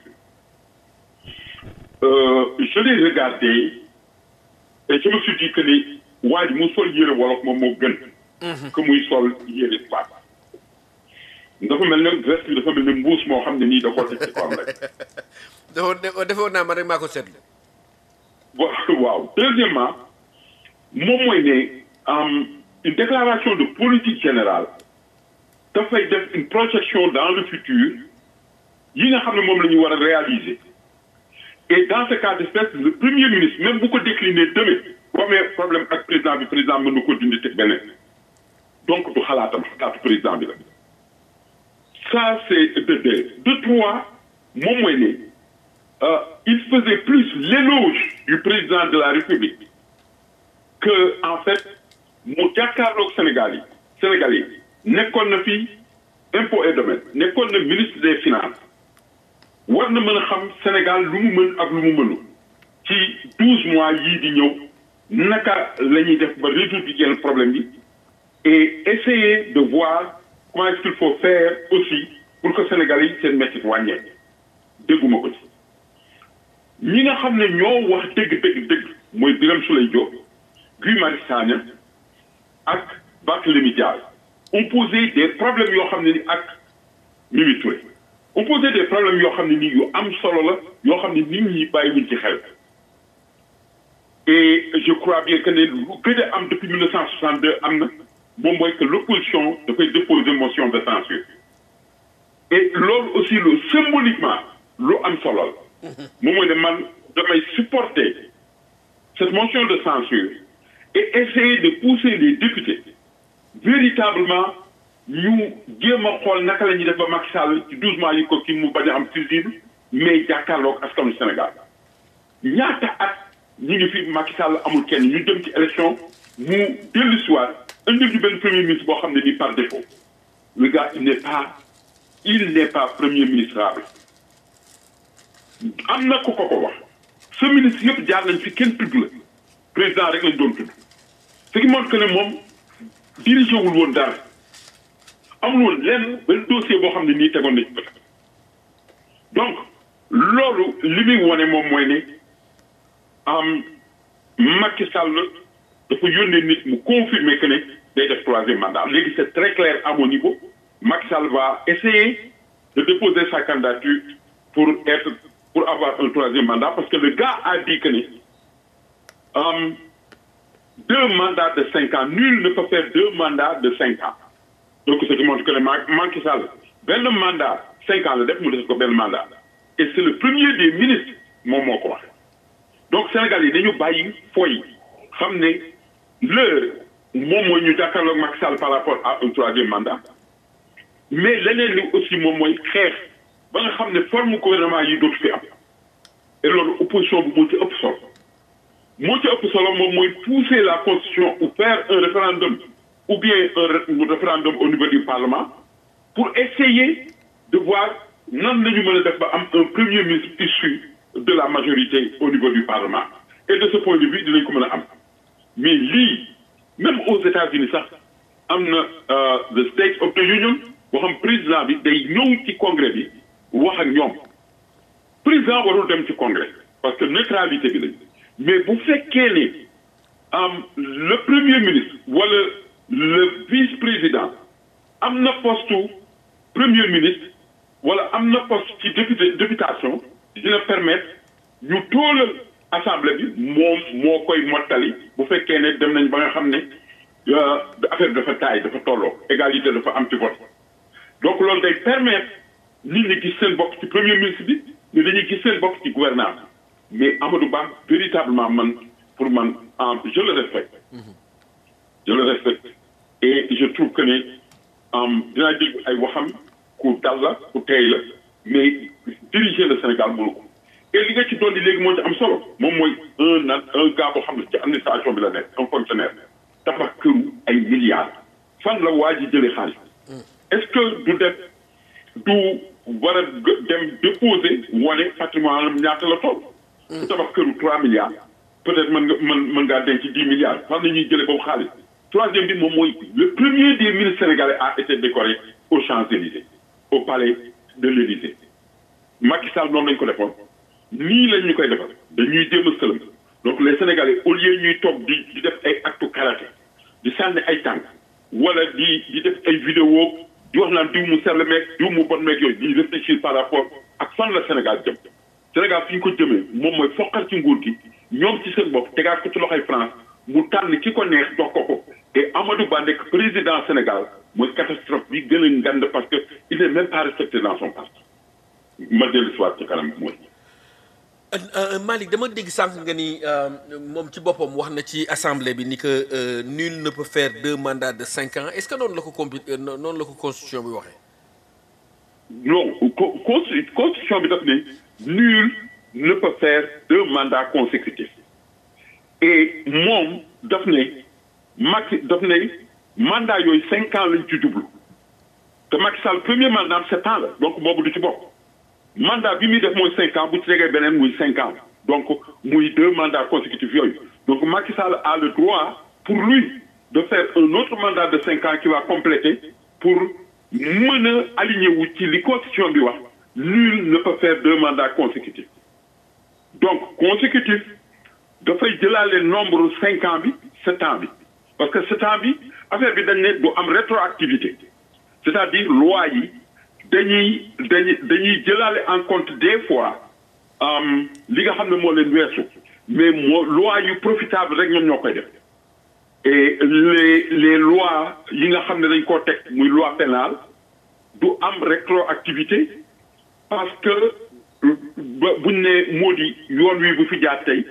Speaker 4: euh, je l'ai regardé et je me suis dit que ne waa ji mu sol yére wolof moom moo gën que muy sol yére tubaab dafa mel ne veste bi dafa mel ne mbuus moo xam ne nii da koo teg ci kawam rek
Speaker 3: dafa defoon naa ma rek maa ko seetlu.
Speaker 4: waaw deuxièmement moom mooy ne une déclaration de politique générale dafay def une projection dans le futur yi nga xam ne moom la ñu war a réaliser et dans ce cas d'espèce le premier ministre même bu ko décliner demain bu amee problème ak président bi président mën na ko dindi teg beneen donc du xalaatam xalaatu président bi la ça c'est de deux de trois moom mooy ne il faisait plus l'éloge du président de la République que en fait mu jàkkaarloog Sénégal yi Sénégal yi nekkoon na fi impôt et domaine nekkoon na ministre des finances war na mën a xam Sénégal lu mu mën ak lu mu mënu ci douze mois yii di ñëw naka la ñuy def ba résoudre yenn problème yi et essayer de voir comment est-ce qu'il faut faire aussi pour que Sénégal yi seen métti wàññeeku dégguma ko ci ñi nga xam ne ñoo wax dëgg dëgg dëgg mooy Birame Souleye Diop Guy Marius Sagna ak Barthélémy Dias ont posé des problèmes yoo xam ne ni ak Mimi Touré ont posé des problèmes yoo xam ne nii yu am solo la yoo xam ne nit ñi bàyyiwuñ ci xel et je crois bien que ne lu gën a am depuis 1962 am na moom mooy que l'opposition dafay déposer motion de censure et loolu aussi lu symboliquement lu am solo la moom mooy ne man damay supporter cette motion de censure et essayer de pousser les députés véritablement ñu jéem a xool naka la ñuy def ba Macky Sall ci douze mois yi ko kii mu bañ a am fusible mais jàkkaarloog askanu Sénégal ñaata at ñu ngi fi Macky Sall amul kenn ñu dem ci élection mu dellu si waat indi ñu benn premier ministre boo xam ne nii par défaut le gars il n'est pas il n'est pas premier ministrable am na ku ko ko wax ce ministre yëpp jaar nañ fi kenn tudd la président rek lañ doon tudd ce qui montre que ne moom dirigé wul woon dara amul woon lenn benn dossier boo xam ne nii tegoon nañ ko donc loolu li muy wone moom mooy ne am Macky Sall dafa yónnee nit mu confirmer que ne day def troisième mandat léegi c'est très clair à mon niveau Macky Sall va essayer de déposer sa candidature pour être pour avoir un troisième mandat parce que le gars a dit que ne um, deux mandats de cinq ans nul ne peut faire deux mandats de cinq ans donc ce qui montre que ne Macky Sall benn mandat cinq ans la def mu def ko benn mandat et c'est le premier des ministres moom moo ko wax donc Sénégal yi dañu bàyyi foy xam ne l'heure moom mooy ñu jàkkaarloog Macky Sall par rapport à un troisième mandat mais leneen li aussi moom mooy xeex ba nga xam ne forme gouvernement yi dootu fi am et loolu opposition bi moo ci ëpp solo moo ci ëpp solo moom mooy pousser la constitution ou faire un référendum ou bien un référendum au niveau du parlement pour essayer de voir nan la ñu mën a def ba am un premier ministre issu de la majorité au niveau du parlement et de ce point de vue dinañ ko mën a am mais lii même aux États-Unis sax am na the State of the Union boo xam président bi day ñëw ci congrès bi wax ak ñoom président warul dem ci congrès parce que neutralité bi lañ mais bu fekkee ne am le premier ministre wala le vice-président am na poste premier ministre wala am na poste ci député députation dina permettre ñu toolal assemblée bi moom moo koy mottali bu fekkee ne dem nañ ba nga xam ne affaire dafa taay dafa tolloo égalité dafa am ci vote donc loolu day permettre nit ñi gis seen bopp ci premier ministre bi mais dañuy gis seen bopp ci gouvernance mais Amadou Ba véritablement man pour man je le respecte je le respecte et je trouve que ne dinaa dégg ay waxam ku dal la ku teey la mais diriger le Sénégal mënu ko et li nga ci dolli léegi moo ci am solo moom mooy un na un gars boo xam ne ci administration bi la nekk un fonctionnaire tabax këru ay milliards fan la waa ji jëlee xaalis est-ce que du def du war a dem déposer wane patrimoine am ñaata la toll. su tabax këru trois milliards peut-être mën nga mën mën ngaa denc dix milliards fan la ñuy jëlee boobu xaalis troisième bi moom mooy le premier des ministres sénégalais a été décoré aux Champs-Élysées au palais de l'Élysée Macky Sall noonu lañ ko defoon nii lañ ñu koy defal dañuy jéem a sëlëm donc les sénégalais au lieu ñuy toog di di def ay actes karaté di sànni ay tànk wala di di def ay vidéo di wax naan diw mu sell meeg diw mu bon meeg yooyu di réfléchir par rapport ak fan la Sénégal jëm Sénégal fi ñu ko jëmee moom mooy foqal ci nguur gi ñoom ci seen bopp tegaat ko ci loxoy France mu tànn ki ko neex jox ko ko et Amadou Ba nekk président Sénégal mooy catastrophe bi gën a ngand parce que il n'est même pas respecté dans son parti ma dellu si waat ci kanam mooy.
Speaker 3: Malick dama dégg sànq nga ni moom ci boppam wax na ci assemblée bi ni que nul ne peut faire deux mandats de cinq ans est-ce que noonu la ko compi noonu la ko constitution bi waxee.
Speaker 4: non co constitution bi daf ne nul ne peut faire deux mandats consécutifs et moom daf ne Macky daf ne mandat yooyu cinq ans lañ ci jublu te Macky Sall premier mandat sept ans la donc boobu du ci bokk. mandat bi muy def mooy cinq ans bu ci tegee beneen muy cinq ans donc muy deux mandats consécutifs yooyu donc Macky Sall a le droit pour lui de faire un autre mandat de cinq ans qui va compléter pour mën a aligné wu ci li constitution bi wax nul ne peut faire deux mandats consécutifs donc consécutif dafay jëlaale nombre cinq ans bi sept ans bi parce que sept ans bi affaire bi dañ ne du am rétroactivité c'est-à-dire loi yi dañuy dañuy dañuy jëlaale en compte des fois li nga xam ne moo leen weesu mais moo loi yu profitable rek ñoom ñoo koy def et les les lois yi nga xam ne dañ koo teg muy loi pénale du am rétroactivité parce que ba buñ ne moo di yoon wi bu fi jaar tey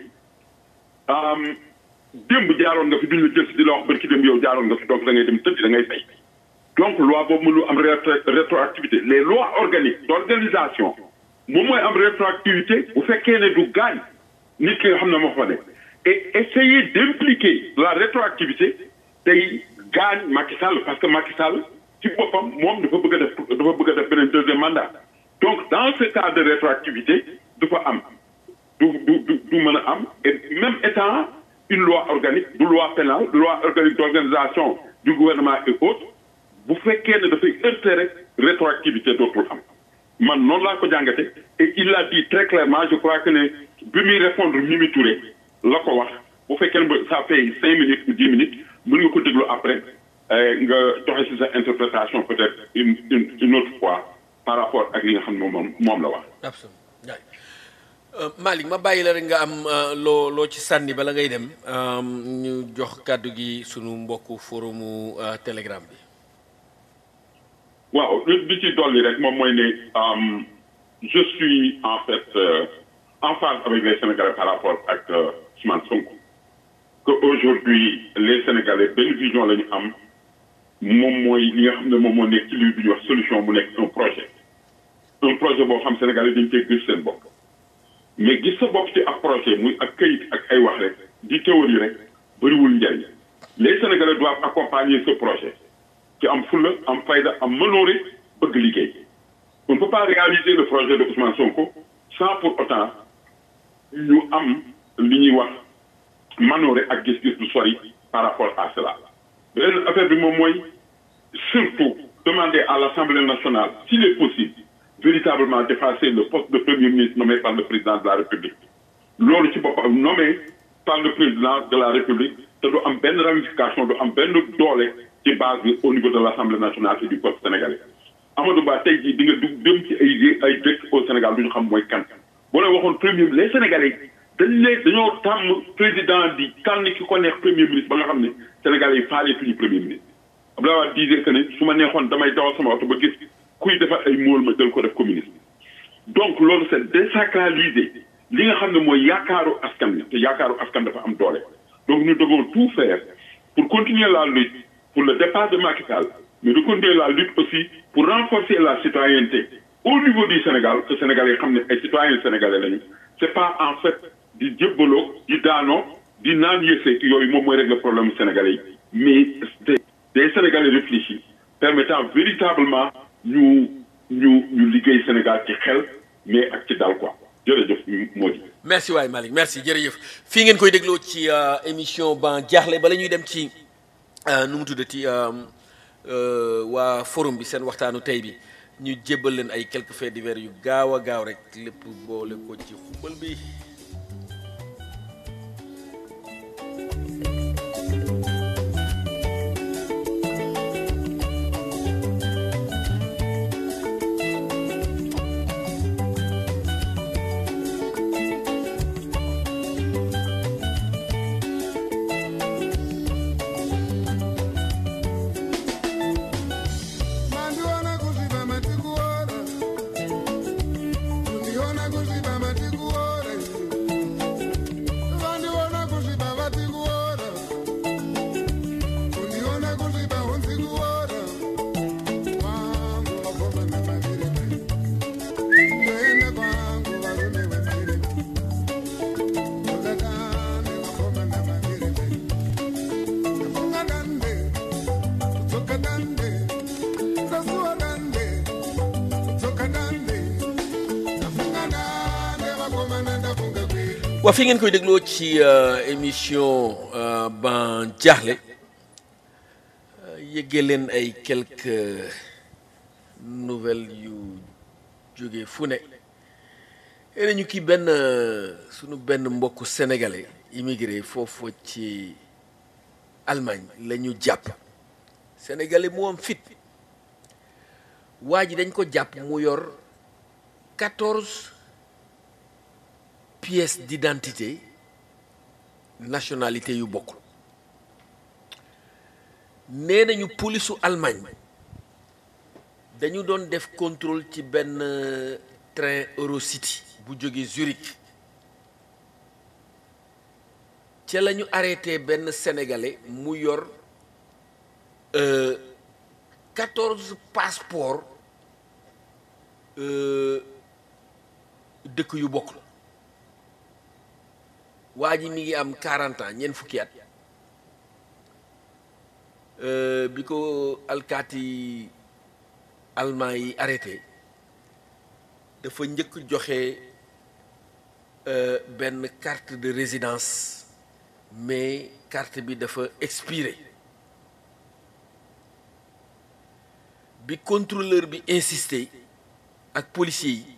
Speaker 4: démb jaaroon nga fi duñ la jël si di la wax barki dem yow jaaroon nga fi donc da ngay dem tëdd da ngay fay donc loi boobu mënul am rétroactivité les lois organiques d'organisation moom mooy am rétroactivité bu fekkee ne du gaañ nit ki nga xam ne moo fa nekk et essayer d'impliquer la rétroactivité tey gaañ Macky Sall parce que Macky Sall ci boppam moom dafa bëgg a def dafa bëgg a def beneen deuxième mandat donc dans ce cas de rétroactivité dafa am du du du du mën a am et même étant une loi organique du loi pénale du loi organique d'organisation du gouvernement et autres bu fekkee ne dafay heurter rek rétroactivité dootul am man noonu laa ko jàngate et il l'a dit très clairement je crois que ne bi muy répondre Mimi Touré la ko wax bu fekkee ne ça fait cinq minutes ou dix minutes mën nga ko déglu après nga joxe ci sa interprétation peut-être une une une autre fois par rapport ak li nga xam ne moom moom la wax.
Speaker 3: absolument Malick ma bàyyi la rek nga am loo loo ci sànni bala ngay dem ñu jox kàddu gi sunu mbokku forumu Telegram bi.
Speaker 4: waaw li ci dolli rek moom mooy ne je suis en fait euh, en phase avec les Sénégalais par rapport ak Ousmane Sonko que aujourd'hui les Sénégalais benn vision la ñu am moom mooy li nga xam ne moom moo nekk ci li bi ñuy wax solution mu nekk un projet un projet boo xam Sénégalais dañ cee gis seen bopp mais gis sa bopp ci ak projet muy ak këyit ak ay wax rek di théorie rek bëriwul njariñ les Sénégalais doivent accompagner ce projet ci am fulla am fayda am mënoore bëgg liggéey on ne peut pas réaliser le projet de Ousmane Sonko sans pour autant ñu am li ñuy wax manoore ak gis-gis du sori par rapport à cela beneen affaire bi moom mooy surtout demander à l'Assemblée nationale s'il est possible véritablement d'effacer le poste de premier ministre nommé par le président de la République loolu ci boppam nommé par le président de la République te du am benn ramification du am benn doole ci base bi au niveau de l'Assemblée nationale et du peuple sénégalais Amadou Ba tey jii di nga dugg dem ci ay ay dëkk au Sénégal du ñu xam mooy kan boo leen waxoon premier les Sénégalais dañ leen dañoo tàmm président di tànn ki ko neex premier ministre ba nga xam ne Sénégalais yi faale tuñu premier ministre Abdoulaye Wade disait que ne su ma neexoon damay dawal sama oto ba gis kuy defar ay móol ma jël ko def communiste donc loolu c'est désacraliser li nga xam ne mooy yaakaaru askan bi te yaakaaru askan dafa am doole donc nous devons tout faire pour continuer la lutte pour le départ de Macky Sall mais de continuer la lutte aussi pour renforcer la citoyenneté au niveau du Sénégal que Sénégalais xam ne ay citoyens sénégalais lañu c'est pas en fait di jébbaloo di daanoo di naan yëseek yooyu moom mooy régler problème sénégalais yi mais des des Sénégalais réfléchis permettant véritablement ñu ñu ñu liggéey Sénégal ci xel mais ak ci dal quoi jërëjëf moo di
Speaker 3: merci waay Malick merci jërëjëf fii ngeen koy dégloo ci émission ban jaaxle bala ñuy dem ci nu mu tuddati waa forum bi seen waxtaanu tey bi ñu jébbal leen ay quelques faits divers yu gaaw a gaaw rek lépp boole ko ci xumbal bi waa fi ngeen koy dégloo ci euh, émission euh, ban jaaxle euh, yëggee leen ay quelques nouvelles yu jóge fu ne yéen ñu kii benn euh, sunu benn mbokku sénégalais immigré foofu ci Allemagne la ñu jàpp sénégalais mu am fit waa ji dañ ko jàpp mu yor quatorze pièces d'identité nationalité yu bokkul nee nañu polisu Allemagne dañu doon def contrôle ci benn euh, train Eurocity bu jóge Zurich ca la ñu arrêté benn sénégalais mu yor quatorze passeports euh, dëkk yu bokkul waa ji mi ngi am 40 ans ñeent fukki at euh, bi ko alkaati allemand yi arrêté dafa njëkk joxe euh, benn carte de résidence mais carte bi dafa expiré bi contrôleur bi insisté ak policier yi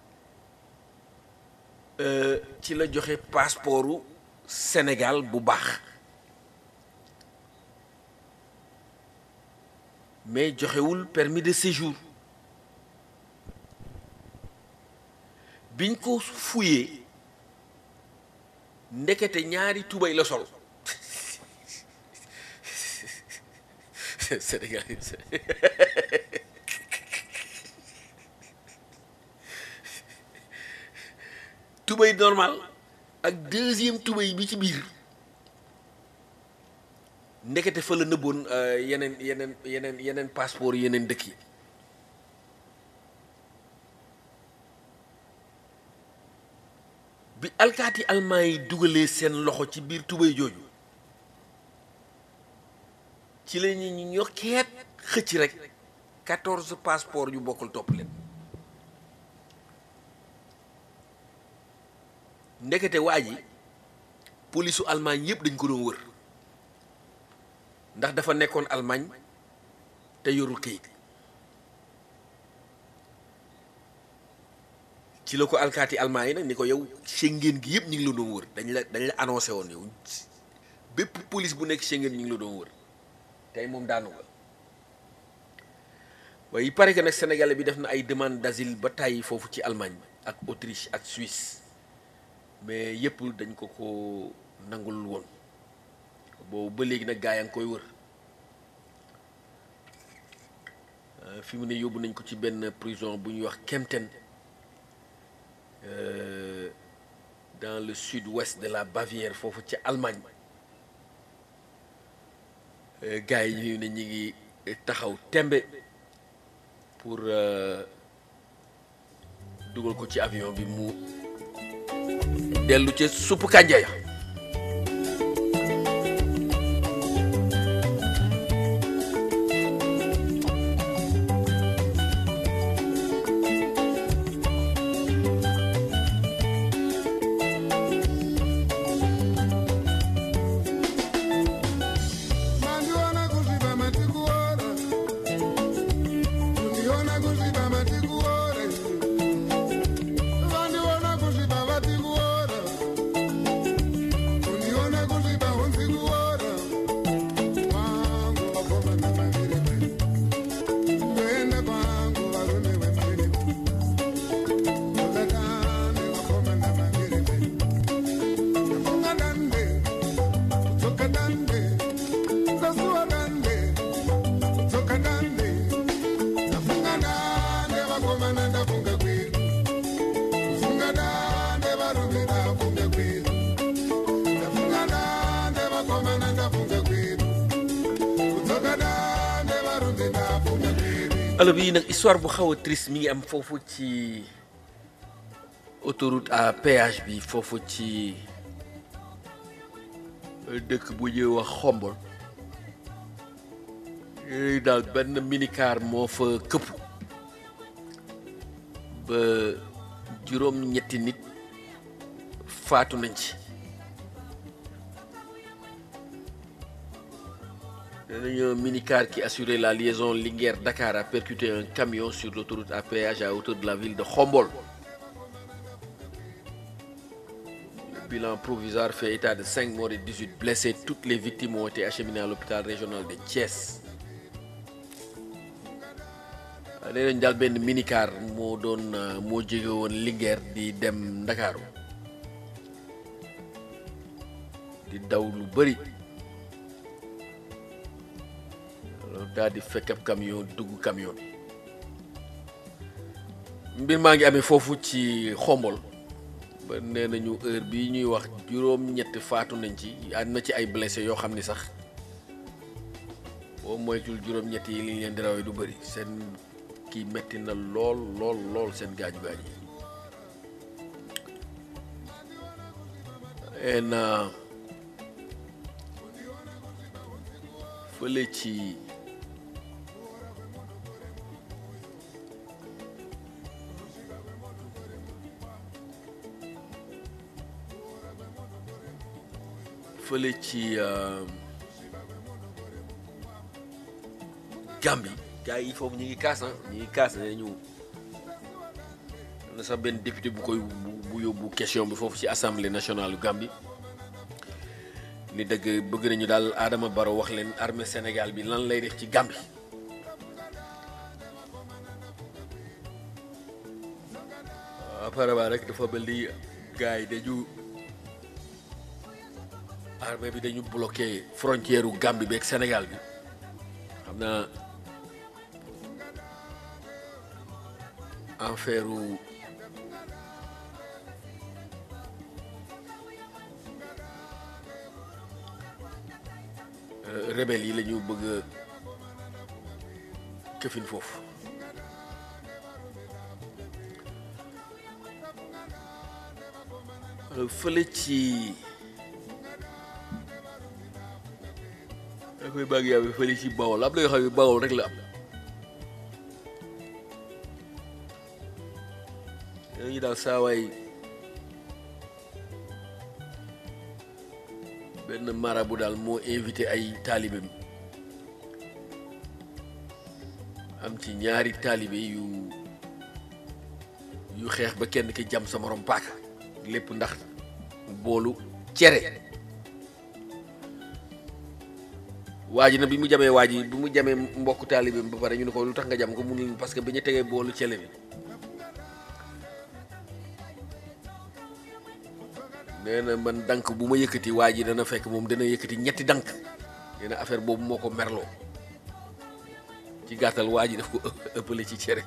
Speaker 3: euh, ci la joxe passeportu Sénégal bu baax mais joxewul permis de séjour biñ ko fuyee ndekete ñaari tubay la sol Sénégal tubay normal ak deuxième tubay bi ci biir ndekete fa la nëbboon euh, yeneen yeneen yeneen yeneen passeport yeneen dëkk yi bi alkaati almaa yi dugalee seen loxo ci biir tubay jooju ci la ñu ñu ñokkeet xëcc rek quatorze passeport yu bokkul topp leen ndekete waa ji polisu Allemagne yëpp dañ ko doon wër ndax dafa nekkoon Allemagne te yorul kayit ci la ko alkaati Allemagne yi nag ni ko yow Schengen gi yëpp ñu ngi la doon wër dañ la dañ la annoncé woon yow bépp police bu nekk Schengen ñu ngi la doon wër tey moom daanu nga waaye il paraît que nag sénégalais bi def na ay demande d'asile ba tàyyi foofu ci Allemagne ak Autriche ak Suisse mais yëpp dañ ko ko nangul woon boobu ba léegi nag gaa yaa ngi koy wër Euh, fi mu ne yóbbu nañ ko ci benn prison bu ñuy wax Kempten euh, dans le sud-ouest de la Bavière foofu ci Allemagne Euh, gaa yi ñu ne ñi ngi taxaw tembe pour euh, dugal ko ci avion bi mu dellu ca suppu kànja ya
Speaker 7: Mandiona kuziba matikuora Uniona kuziba matikuora Vandiona kuziba vatikuora Uniona kuziba hunzikuora Wangu wakoma na mavirime Kuenda kwangu varume vemirime Wakakane wakoma na mavirime Nafunga dande Kutoka dande Zazua dande, kutoka dande, nafunga dande, wakomana ndafunga kweli, kufunga dande, varume ndafunga kweli, nafunga dande, wakomana ndafunga kweli, kutoka dande, varume ndafunga kweli.
Speaker 3: alors bii nag histoire bu xaw a triste mi ngi am foofu ci autoroute à péage bi foofu ci euh, dëkk bu ñuy wax xombol yooyu daal benn minicar moo fa këpp ba juróom-ñetti nit faatu nañ ci nee nañu un minicar qui assurait la liaison Linguère-Dakar a percuté un camion sur l'autoroute à péage à hauteur de la ville de Khombol. Le bilan provisoire fait état de 5 morts et 18 blessés. Toutes les victimes ont été acheminées à l'hôpital régional de Thiès. nee nañ daal benn minicar moo doon moo jóge woon Linguère di dem Ndakaaru di daw lu bëri daal di fekk ab camion dugg camion bi mbir maa ngi amee foofu ci xombol ba nee nañu heure bii ñuy wax juróom-ñett faatu nañ ci am na ci ay blessé yoo xam ni sax boo moytul juróom-ñett yi li ñu leen di rawee du bëri seen kii metti na lool lool lool seen gaaju gaaj yi en fële ci fële ci Gambie gars yi foofu ñu ngi kaas ah ñu ngi kaas ne ñu am na sax benn député bu koy bu yóbbu question bi foofu ci assemblée nationale Gambie ni dëgg bëgg nañu daal Adama Barrow wax leen armée Sénégal bi lan lay def ci Gambie apparemment rek dafa mel ni gars yi dañu armée bi dañu bloqué frontière u Gambie beeg Sénégal bi xam naa affaire u rebelle yi la ñu bëgg a këfin foofu fële ci da koy bàgg yaa fële ci Bawol am na yoo xam ne Bawol rek la am ñu daal saawaay benn marabu daal moo invité ay taalibe mi am ci ñaari taalibe yu yu xeex ba kenn ki jam sa morom paaka lépp ndax boolu cere waa ji na bi mu jamee waa ji bi mu jamee mbokk taalibe ba pare ñu ne ko lu tax nga jam ko mu ne parce que bi ñu tegee boolu cere bi nee na man dank bu ma yëkkati waa ji dana fekk moom dana yëkkati ñetti dank nee na affaire boobu moo ko merloo ci gàttal waa ji daf ko ëppale ci cere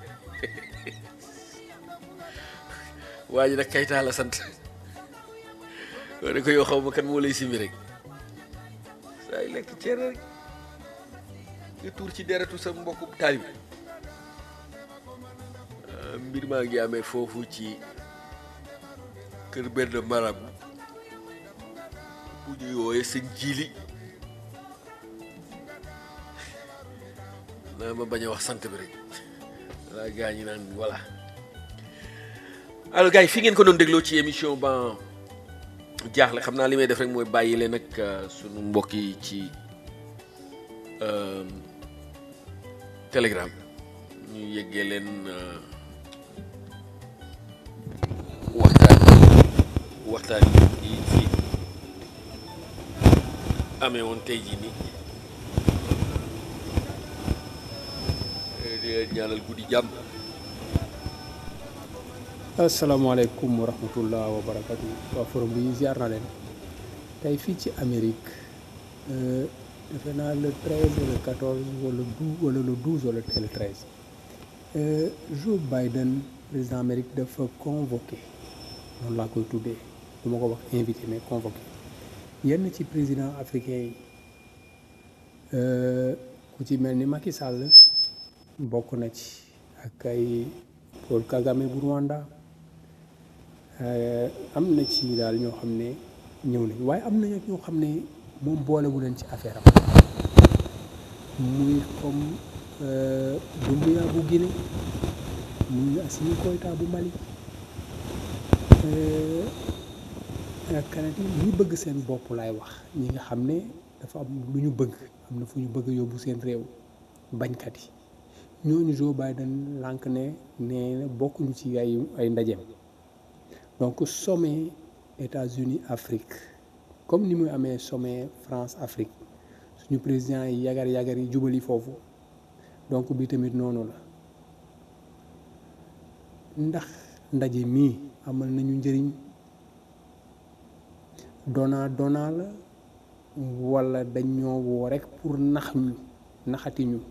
Speaker 3: waa ji nag kaytaa la sant ne ko yow xaw ma kan moo lay simi rek saa lekk cere rek nga tuur ci deretu sa mbokku taalib mbir maa ngi amee foofu ci kër benn marabu bu ñuy wooye sëñ jiili naa ma bañ a wax sant bi rek walla gaa ñi naan voilà alors gars yi fi ngeen ko doon dégloo ci émission ban jaaxle xam naa li may def rek mooy bàyyi leen nag sunu mbokk yi ci telegram ñu yëggee leen waxtaan waxtaan yi fi amee woon tey jii nii di leen ñaanal guddi jàmm
Speaker 8: asalaamaaleykum wa rahmatullah wa barakatu waa forum bi ziar na leen tey fii ci Amérique defe naa le 13 le 14 wala 12 wala le 12 wala le 13 Joe Biden président Amérique dafa convoqué noonu laa koy tuddee du ma ko wax invité mais convoqué yenn ci président africain yi ku ci mel ni Macky Sall bokk na ci ak ay Paul Kagame bu Rwanda am na ci daal ñoo xam ne ñëw nañ waaye am na ñoo xam ne moom boolewu leen ci affaire am muy comme Doumbouya bu Guinée muy Assimi Goïta bu Mali ak canadien ñi bëgg seen bopp laay wax ñi nga xam ne dafa am lu ñu bëgg am na fu ñu bëgg yóbbu seen réew bañkat yi ñooñu Joe Biden lànk ne nee na bokkuñu ci ay ay ndajeem donc sommet États-Unis Afrique comme ni muy amee sommet France Afrique suñu président yi yagar yagar yi jubali foofu donc bi tamit noonu la ndax ndaje mii amal nañu njëriñ dona dona la wala dañ ñoo woo rek pour nax ñu naxati ñu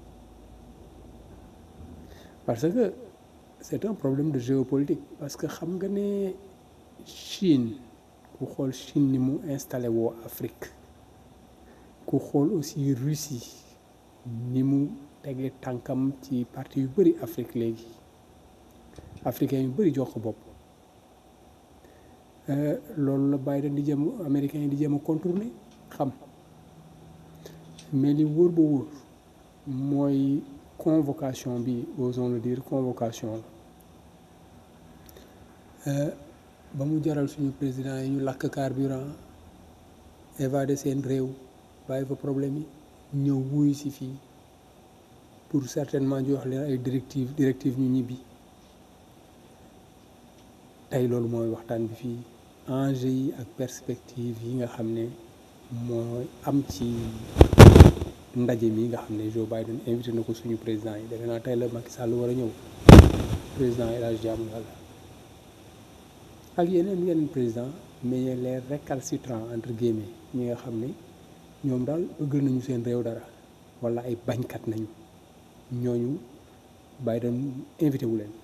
Speaker 8: parce que c'est un problème de géopolitique parce que xam nga ne Chine ku xool Chine ni mu installé woo Afrique ku xool aussi Russie ni mu tegee tànkam ci parti yu bëri Afrique léegi africain yu bëri jox ko bopp loolu la Biden di jëm américain yi di jëm a contourner xam mais li wóor ba wóor mooy convocation bi osons le dire convocation la ba mu jaral suñu président yi ñu lakk carburant évadé seen réew bàyyi fa problème yi ñëw wuyu si fii pour certainement jox leen ay directives directives ñu ñibbi tey loolu mooy waxtaan bi fii enjeu yi ak perspective yi nga xam ne mooy am ci ndaje mi nga xam ne Joe Biden invité na ko suñu président yi defe naa tey la Macky Sall war a ñëw président El Hadj Diamu Yàlla ak yeneen yeneen président mais les récalcitrants entre guillemets ñi nga xam ne ñoom daal bëgg nañu seen réew dara wala ay bañkat nañu ñooñu Biden invité wu leen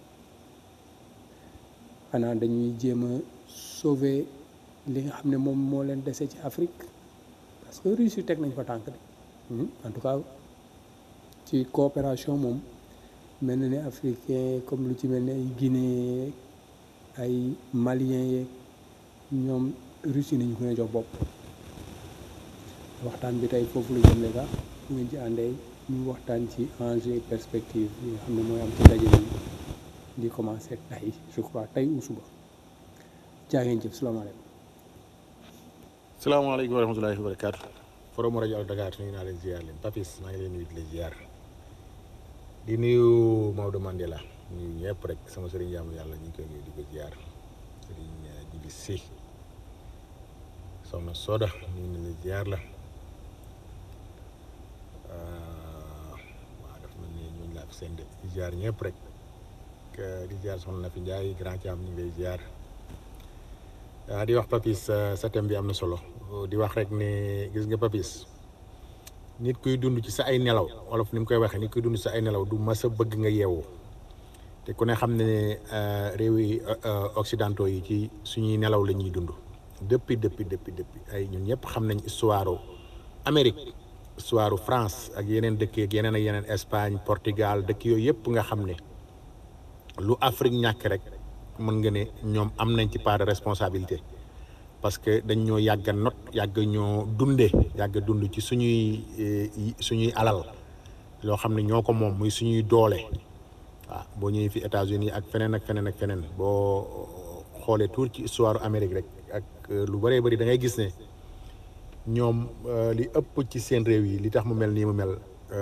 Speaker 8: xanaa dañuy jéem a sauver li nga xam ne moom moo leen dese ci Afrique parce que Russie teg nañ fa tànk de en tout cas ci coopération moom mel na ne africain comme lu ci mel ne ay Guinée ay Malien yeeg ñoom Russie nañu ko ne jox bopp waxtaan bi tey foofu la jëmle sax bu ngeen ci àndee ñu waxtaan ci enjeu perspective yi nga xam ne mooy am ci ndaje bi di commencé tey je crois tey ou suba jaa ngeen jëf salaamaaleykum
Speaker 9: salaamaaleykum wa rahmatulahi wa barakaatu forum rajo Allo Dakar nuyu naa leen ziar leen Papis maa ngi leen nuyu di leen ziar di nuyu Maodo Mandela nuyu ñëpp rek sama sëriñ jaamu yàlla ñu ngi koy nuyu di ko ziar sëriñ Jibi Si soxna Soda nuyu na leen ziar la waaw dafa mel ni ñooñu laa fi seen de di ziar ñëpp rek di ziar soxna Nafi Ndiaye grand Thiam ñu ngi lay ziar waaw di wax Papis sa thème bi am na solo di wax rek ne gis nga Papis nit kuy dund ci sa ay nelaw wolof ni mu koy waxee nit kuy dund ci sa ay nelaw du mas a bëgg nga yeewu te ku ne xam ne réew yi occidentaux yi ci suñuy nelaw la ñuy dund depuis depuis depuis depuis ay ñun ñëpp xam nañ histoire Amérique histoire France ak yeneen dëkk ak yeneen ak yeneen Espagne Portugal dëkk yooyu yëpp nga xam ne lu Afrique ñàkk rek mën nga ne ñoom am nañ ci part de responsabilité parce que dañ ñoo yàgg a not yàgg ñoo dundee yàgg dund ci suñuy suñuy alal loo xam ne ñoo ko moom muy suñuy doole waaw boo ñëwee fi États-Unis ak feneen ak feneen ak feneen boo xoolee tuur ci histoire Amérique rek ak lu bëree bëri da ngay gis ne ñoom li ëpp ci seen réew yi li tax mu mel nii mu mel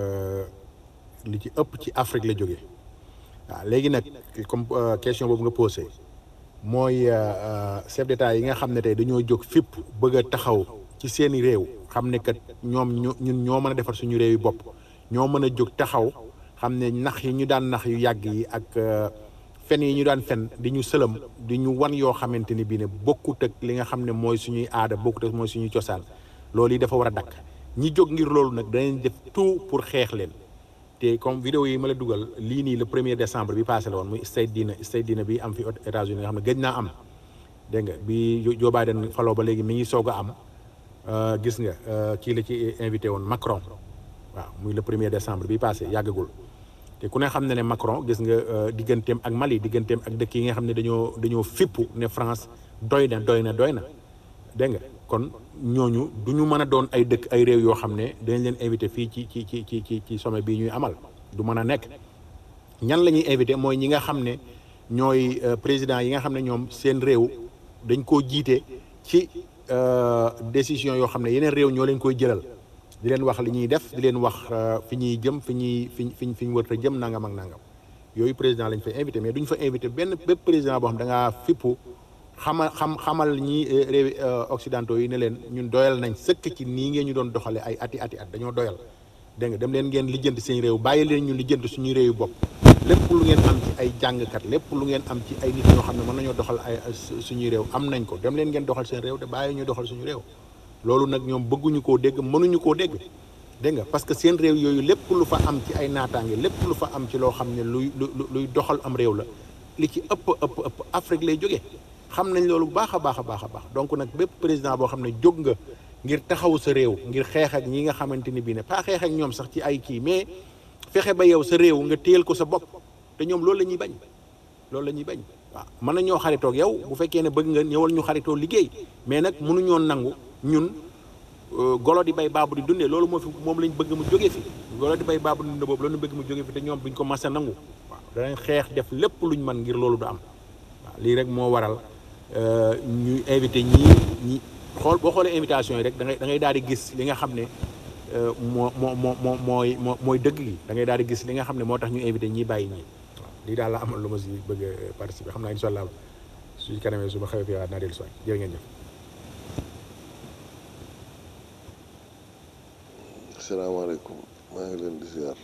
Speaker 9: li ci ëpp ci Afrique la jógee waaw léegi nag comme question boobu nga posé mooy chef d'état yi nga xam ne tey dañoo jóg fépp bëgg a taxaw ci seeni réew xam ne kat ñoom ñun ñoo mën a defar suñu réew yi bopp ñoo mën a jóg taxaw xam ne nax yi ñu daan nax yu yàgg yi ak fen yi ñu daan fen di ñu sëlëm di ñu wan yoo xamante ni bii ne bokkut ak li nga xam ne mooy suñuy aada bokkut ak mooy suñuy cosaan loolu yi dafa war a dakk ñi jóg ngir loolu nag danañ def tout pour xeex leen te comme vidéo yi ma la dugal lii nii le premier décembre bi passé la woon muy state dina state dina bi am fi États-Unis nga xam ne gëj naa am dégg nga bi Joe Biden faloo ba léegi mi ngi soog a am gis nga kii la ci invité woon Macron waaw muy le premier décembre bi passé yàggagul te ku ne xam ne ne Macron gis nga digganteem ak Mali digganteem ak dëkk yi nga xam ne dañoo dañoo fippu ne France doy na doy na doy na dégg nga kon ñooñu du ñu mën a doon ay dëkk ay réew yoo xam ne dañ leen invité fii ci ci ci ci ci ci sommet bii ñuy amal du mën a nekk ñan la ñuy invité mooy ñi nga xam ne ñooy président yi nga xam ne ñoom seen réew dañ koo jiite ci euh, décision yoo xam ne yeneen réew ñoo leen koy jëlal di leen wax li ñuy def di leen wax euh, fi ñuy jëm fi ñuy fi fi fi ñu wër a jëm nangam ak nangam yooyu président lañ fay invité mais duñ fa invité benn bépp président boo xam da ngaa fippu xamal xam xamal ñi euh, réewi euh, occidentaux yi ne leen ñun doyal nañ sëkk ci nii ngeen ñu doon doxale ay ati ati at dañoo doyal dégg nga dem leen ngeen lijjanti seen réew bàyyi leen ñu lijjanti suñuy réew yu bopp lépp lu ngeen am ci ay jàngkat lépp lu ngeen am ci ay nit ñoo xam ne mën nañoo doxal ay su- suñuy réew am nañ ko dem leen ngeen doxal seen réew te bàyyi ñu doxal suñu réew loolu nag ñoom bëgguñu koo dégg mënuñu koo dégg dégg nga parce que seen réew yooyu lépp lu fa am ci ay naataange lépp lu fa am ci loo xam ne luy lu lu- luy doxal am réew la li ci ëpp ëpp ëpp Afrique lay jógee xam nañ loolu bu baax a baax a baax a baax donc nag bépp président boo xam ne jóg nga ngir taxaw sa réew ngir xeex ak ñi nga xamante ni bii ne pas xeex ak ñoom sax ci ay kii mais fexe ba yow sa réew nga téyel ko sa bopp te ñoom loolu la ñuy bañ loolu la ñuy bañ waaw mën na ñoo xaritoo ak yow bu fekkee ne bëgg nga ñëwal ñu xaritoo liggéey mais nag mënuñoo nangu ñun euh, golo di bay baabu di dundee loolu moo fi moom lañ bëgg mu jógee fi golo di bay baabu di dundee boobu loolu ñu bëgg mu jógee fi te ñoom buñ ko mas a nangu waaw danañ xeex def lépp luñ mën ngir loolu du am waaw lii rek moo waral euh, ñu invité ñii ñi xool boo xoolee invitation yi rek da ngay da ngay daal di gis li nga xam ne euh, moo moo moo moo mooy moo mooy dëgg gi da ngay daal di gis li nga xam ne moo tax ñu invité ñii bàyyi ñii waaw lii daal la amal lu ma si bëgg a participer xam naa incha allah suñu kanamee su ma xewee fii waat naa dellu si waat jërë ngeen jëf.
Speaker 10: asalaamaaleykum maa ngi leen di ziar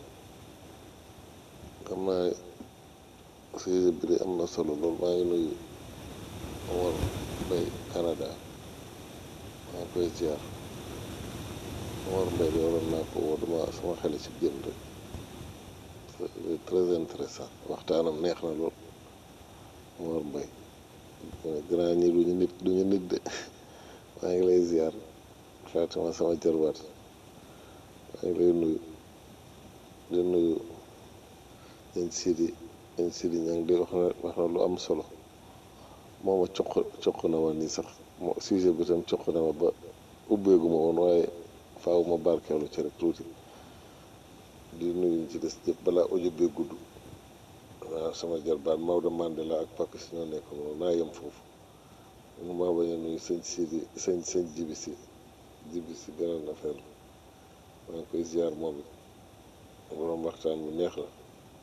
Speaker 10: xam naa sujet bi de am na solo lool maa ngi nuyu Omar Mbaye Canada maa ngi koy ziar Omar Mbaye de waroon naa ko woo dama sama xel ci génn rek c'est très intéressant waxtaanam neex na lool Omar Mbaye grand ñi duñu nit duñu nit de maa ngi lay ziar Fatima sama jarbaat maa ngi lay nuyu di nuyu ñañ sidi ñañ sidi ña ngi di wax na wax na lu am solo moo ma coq coq na ma nii sax moo sujet bi tam coq na ma ba ubbeegu ma woon waaye faaw ma barkeelu ci rek tuuti di nuyu ñu ci des ñëpp balaa audio bee gudd waaw sama jarbaat Maodo Mandela ak Papis ñoo nekk noonu naa yem foofu mu maa bañ a nuyu sëñ sidi sëñ sëñ jibi si jibi si beneen affaire la maa ngi koy ziar moom it borom waxtaan bu neex la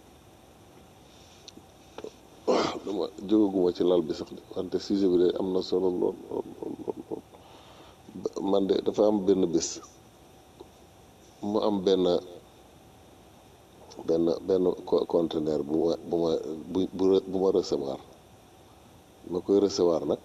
Speaker 10: waaw dama jógaguma ci lal bi sax de wante sujet bi de am na solo lool lool lool lool lool Ba- man de dafa am benn bés mu am benn benn benn co- conteneur bu ma bu ma bu bu re- bu ma recevoir ma koy recevoir nag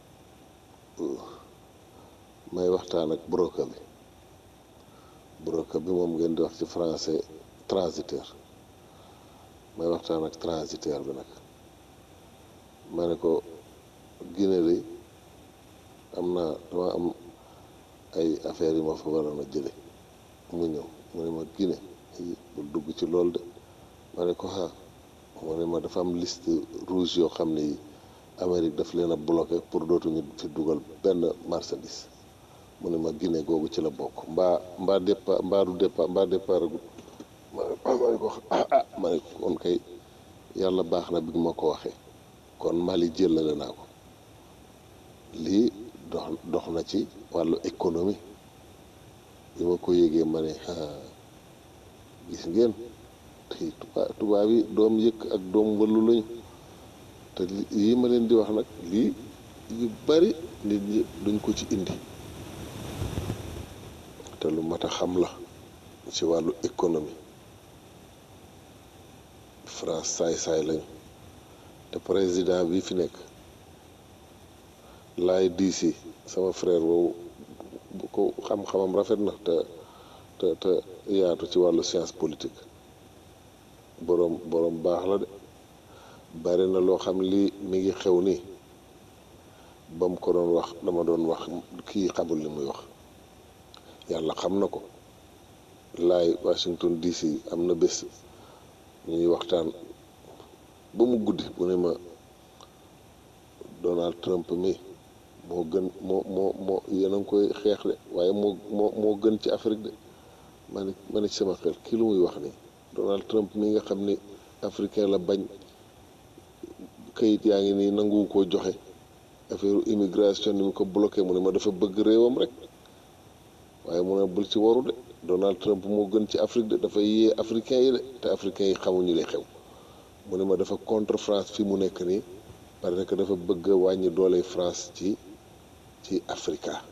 Speaker 10: may waxtaan ak broker bi broker bi moom ngeen di wax ci français transiteur may waxtaan ak transiteur bi nag ma ne ko Guinée de am naa dama am ay affaires yu ma fa waroon a jële mu ñëw mu ne ma Guinée yi bul dugg ci loolu de ma ne ko ah mu ne ma dafa am liste rouge yoo xam ne yi Amérique daf leen a bloqué pour dootuñu fi dugal benn marchandise mu ne ma Guinée googu ci la bokk mbaa mbaa départ mbaa du départ mbaa départ agut ma ne ah ma ne ko ah ah ma ne ko kon kay yàlla baax na bi ma ko waxee kon Mali jëlale naa ko lii dox dox na ci wàllu économie bi ma ko yégee ma ne ah gis ngeen te tubaab tubaab yi doom yëkk ak doom wëllu lañu te li- yii ma leen di wax nag lii yu bari nit ñi duñ ko ci indi te lu mat a xam la ci wàllu économie France saay-saay lañu te président bi fi nekk laay diisi sama frère boobu bu ko xam-xamam rafet na te te te yaatu ci wàllu science politique boroom boroom baax la de bari na loo xam lii mi ngi xew nii ba mu ko doon wax dama doon wax kii xamul li muy wax yàlla xam na ko laay Washington DC am na bés ñuy waxtaan ba mu guddi mu ne ma Donald Trump mi moo gën moo moo moo yéen a ngi koy xeex de waaye moo moo moo gën ci Afrique de ma ne ma ne ci sama xel kii lu muy wax nii Donald Trump mi nga xam ni africain la bañ kayit yaa ngi nii nanguwu koo joxe affaire immigration ni mu ko bloqué mu ne ma dafa bëgg réewam rek waaye mu ne bul ci waru de Donald Trump moo gën ci Afrique de dafa yee africain yi de te africain yi xamuñu li xew mu ne ma dafa contre France fi mu nekk nii parce que dafa bëgg a wàññi doole France ci ci Africa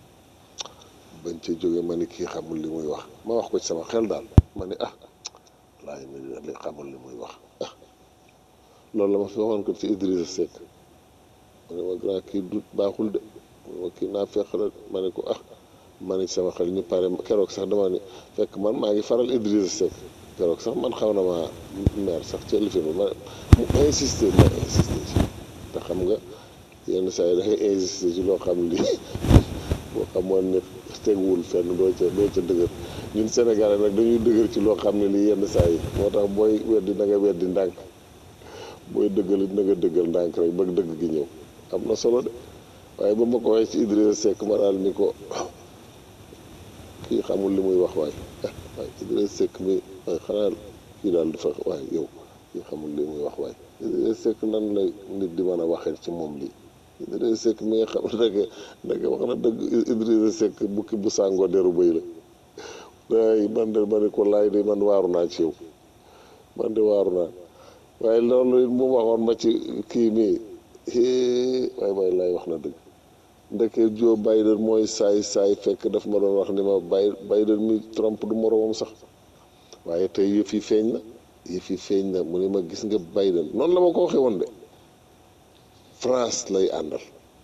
Speaker 10: bañ ca jóge ma ni kii xamul li muy wax ma wax ko ci sama xel daal ma ni ah laay mi li xamul li muy wax ah loolu la ma fi waxoon ko ci Idrissa Seck ma ne ma grand kii du baaxul de ma kii naa fex la ma ne ko ah ma ne sama xel ñu pare keroog sax dama ni fekk man maa ngi faral Idrissa Seck keroog sax man xaw na ma meer sax ci lifin bi ma mu insister ma insister ci te xam nga yenn saa yi da ngay insister ci loo xam li boo xamoon ne teguwul fenn doo ca doo ca dëgër ñun Sénégalais nag dañuy dëgër ci loo xam ne lii yenn saa yi moo tax booy weddi na nga weddi ndànk booy dëggal it na nga dëggal ndànk rek ba dëgg gi ñëw am na solo de waaye ba ma ko waxee ci Idrissa Seck ma daal ni ko kii xamul li muy wax waaye waaye Idrissa Seck mi waaye xanaa kii daal dafa waaye yow kii xamul li muy wax waaye Idrissa Seck nan lay nit di mën a waxee ci moom lii Idrissa Seck mi nga xam ne nag wax na dëgg Idrissa Seck bukki bu sàngoo deru bëy la waaye man de ma ne ko laay de man waaru naa ci yow man de waaru naa waaye loolu it mu waxoon ma ci kii mii waaye waaye laay wax na dëgg ndeke Joe Biden mooy saay saay fekk daf ma doon wax ni ma Bay Biden mi Trump du moroomam sax waaye tey yëf yi feeñ na yëf yi feeñ na mu ne ma gis nga Biden noonu la ma ko waxee woon de France lay àndal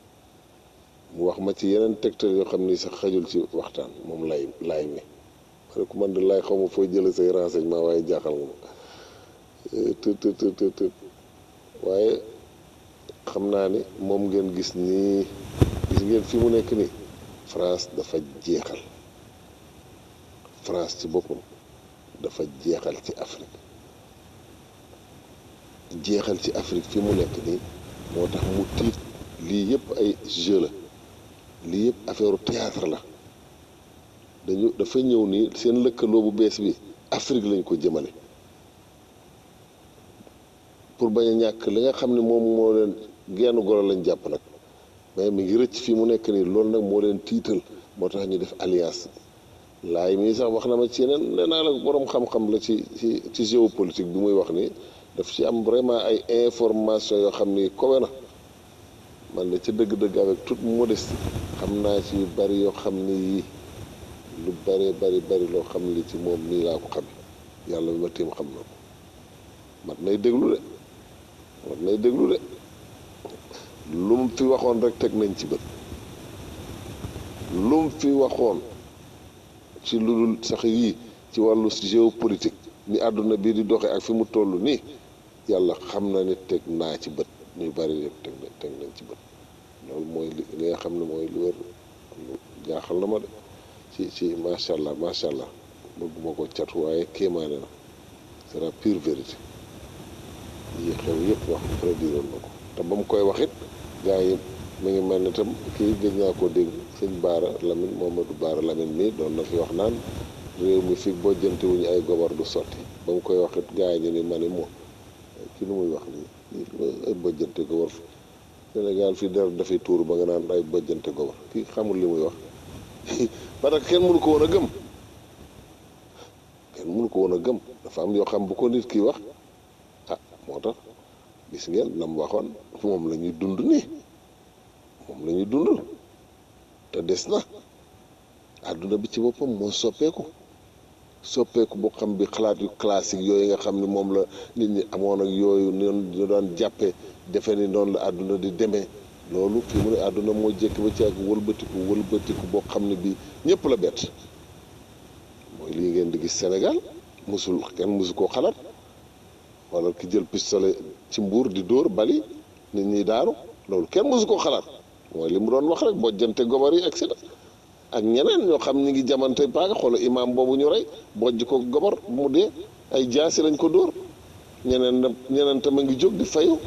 Speaker 10: mu wax ma ci yeneen tegtal yoo xam ni sax xajul ci waxtaan moom lay laay mi ma ne ko man de laay xaw ma fooy jële say renseignement waaye jaaxal nga ma të të të të të waaye xam naa ni moom ngeen gis nii gis ngeen fi mu nekk nii France dafa jeexal France ci boppam dafa jeexal ci Afrique jeexal ci Afrique fi mu nekk nii moo tax mu tiit lii yëpp ay jeu la lii yëpp affaire théâtre la dañu dafa ñëw nii seen lëkkaloo bu bees bi Afrique lañ ko jëmale pour bañ a ñàkk li nga xam ne moom moo leen genn golo lañ jàpp nag mais mi ngi rëcc fii mu nekk nii loolu nag moo leen tiital moo tax ñu def alliance laay mii sax wax na ma ci yeneen nee naa la borom xam-xam la ci ci ci géopolitique bi muy wax nii daf ci am vraiment ay information yoo xam ni kowe na man de ci dëgg-dëgg avec toute modestie xam naa ci yu bari yoo xam ni yii lu bari bari bari loo xam li ci moom nii laa ko xam yàlla bi ma tiim xam na ko mat nay déglu de mat nay déglu de lu mu fi waxoon rek teg nañ ci bët lu mu fi waxoon ci lu dul sax yii ci wàllu géopolitique ni àdduna bii di doxe ak fi mu toll nii yàlla xam na ni teg naa ci bët ñu bari yëpp teg na teg nañ ci bët loolu mooy li li nga xam ne mooy lu wér lu jaaxal na ma de ci ci macha allah macha allah bëgguma ko catu waaye kéemaane na c'est la pure vérité yi xew yëpp wax prédiroon na ko te ba mu koy wax it gars yi mi ngi mel ne tam kii gëj naa ko dégg sëñ Baara Lamine Momadou Baara Lamine mii doon na fi wax naan réew mi fi bojjante wuñu ay gobar du sotti ba mu koy wax it gars yi ñu ni ma ni moo ki nu muy wax nii ay bojjante gobar Sénégal fii dara dafay tuur ba nga naan ay bojjante gobar kii xamul li muy wax parce que kenn mënu ko woon a gëm kenn mënu ko woon a gëm dafa am yoo xam bu ko nit ki wax ah moo tax gis ngeen la mu waxoon moom la ñuy dund nii moom la ñuy dund te des na àdduna bi ci boppam moo soppeeku soppeeku boo xam bi xalaat yu classique yooyu nga xam ne moom la nit ñi amoon ak yooyu noonu ñu daan jàppee defe ni noonu la àdduna di demee loolu fii mu ne àdduna moo jékki ba ci ak wëlbatiku wëlbatiku boo xam ne bii ñëpp la bett mooy lii ngeen di gis Sénégal musul kenn musu koo xalaat wala ki jël pistolet ci mbuur di dóor bali nit ñi daaru loolu kenn musu koo xalaat mooy li mu doon wax rek bojjante gobar yi et cetera ak ñeneen ñoo xam ñi ngi jamante paaka xoola imaam boobu ñu rey bojj ko gobar mu dee ay jaasi lañ ko dóor ñeneen na ñeneen tam a ngi jóg di fayu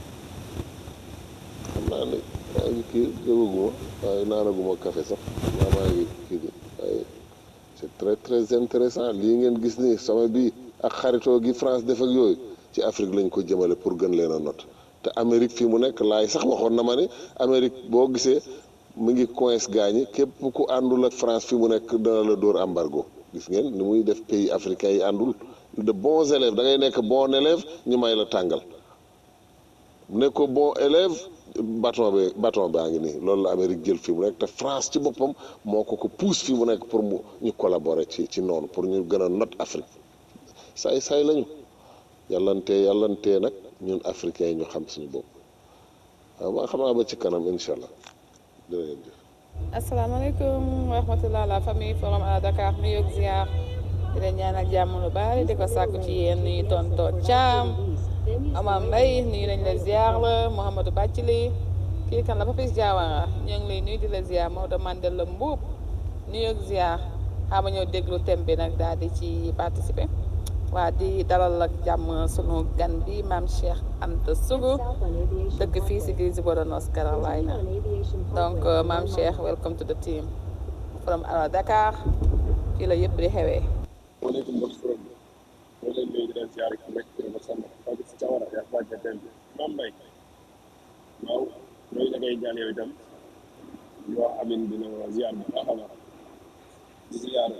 Speaker 10: xam naa ne maa ngi kii jógaguma waaye naanaguma café sax maa maa ngi kii di waaye c'est très très intéressant lii ngeen gis ni sama bii ak xaritoo gi France def ak yooyu ci Afrique lañ ko jëmale pour gën leen a not te Amérique fii mu nekk laay sax waxoon na ma ne Amérique boo gisee mu ngi coince gaañi képp ku àndul ak France fii mu nekk dana la dóor embargo gis ngeen ni muy def pays africains yi àndul de bons élèves da ngay nekk bon élève ñu may la tàngal ne ko bon élève bâton bi bâton baa ngi nii loolu la Amérique jël fii mu nekk te France ci boppam moo ko ko pousse fii mu nekk pour mu ñu collaborer ci ci noonu pour ñu gën a not Afrique saay saay lañu yàllantee yàllantee nag ñun africains yi ñu xam suñu bopp waaw ba xam naa ba ci kanam incha allah jërë ngeen jëf
Speaker 11: asalaamaaleykum wa rahmatulah la famille forum à Dakar nu yëg ziar di leen ñaanal jàmm lu bari di ko sàkku ci yéen nuyu tonton Thiam Amam Mbaye nuyu nañ la ziar la Mouhamadou Bàccili kii kan la Papis Diawara ñoo ngi lay nuyu di la ziar Maodo Mandela Mbuub nuyu ak ziar xaama ñëw déglu thème bi nag daal di ci participer waa di dalal ak jàmm sunu gan bi maam Cheikh Anta Sougou dëkk fii si Greensboro North Carolina donc maam Cheikh welcome to the team from Allo Dakar fii la yëpp di xewee.
Speaker 12: waaleykum mbokk forom bi ñoo leen nuyu di leen ziare ku nekk ci ba sàmm Fatou si Thiawara yaa ko wàcce thème bi maam Mbaye waaw ñooñu da ngay jàll yow itam di wax amin dina ziar bu baax a baax di ziar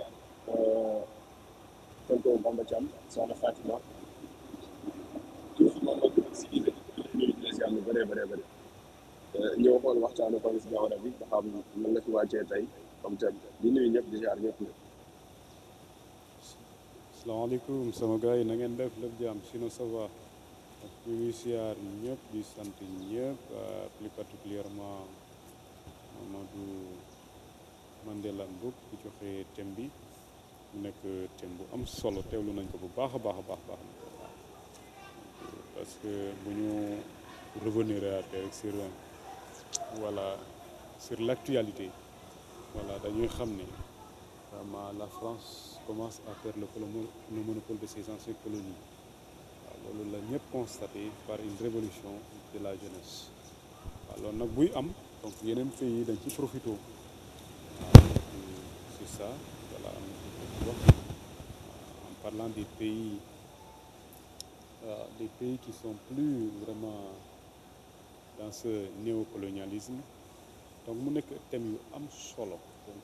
Speaker 12: tonton Bamba Thiam soxna Fatima tout moom ak si biir ñuy di la ziar lu bëree bëree bëri ñëw xool waxtaanu Fatou si Thiawara bi nga xam nan la fi wàccee tey comme thème di nuyu ñëpp di ziar ñëpp ñëpp
Speaker 13: asalaamaaleykum sama gars yi na ngeen def lépp jàmm sinon ça va ak ñu ngi siyaar ñëpp di sant ñëpp plus particulièrement Mamadou Mandela Mboup di joxe thème bi mu nekk thème bu am solo teewlu nañ ko bu baax a baax a baax baax parce que bu ñu revenir rek sur voilà sur l'actualité voilà dañuy xam ne vraiment la France commence à perdre le, polo- le monopole de ses anciennes colonies waaw loolu la ñëpp constaté par une révolution de la jeunesse waaw loolu nag buy am donc yeneen pays yi dañ ci profité waaw c'est ça voilà am na ko wax en parlant des pays euh, des pays qui sont plus vraiment dans ce néocolonialisme donc mu nekk thème yu am solo donc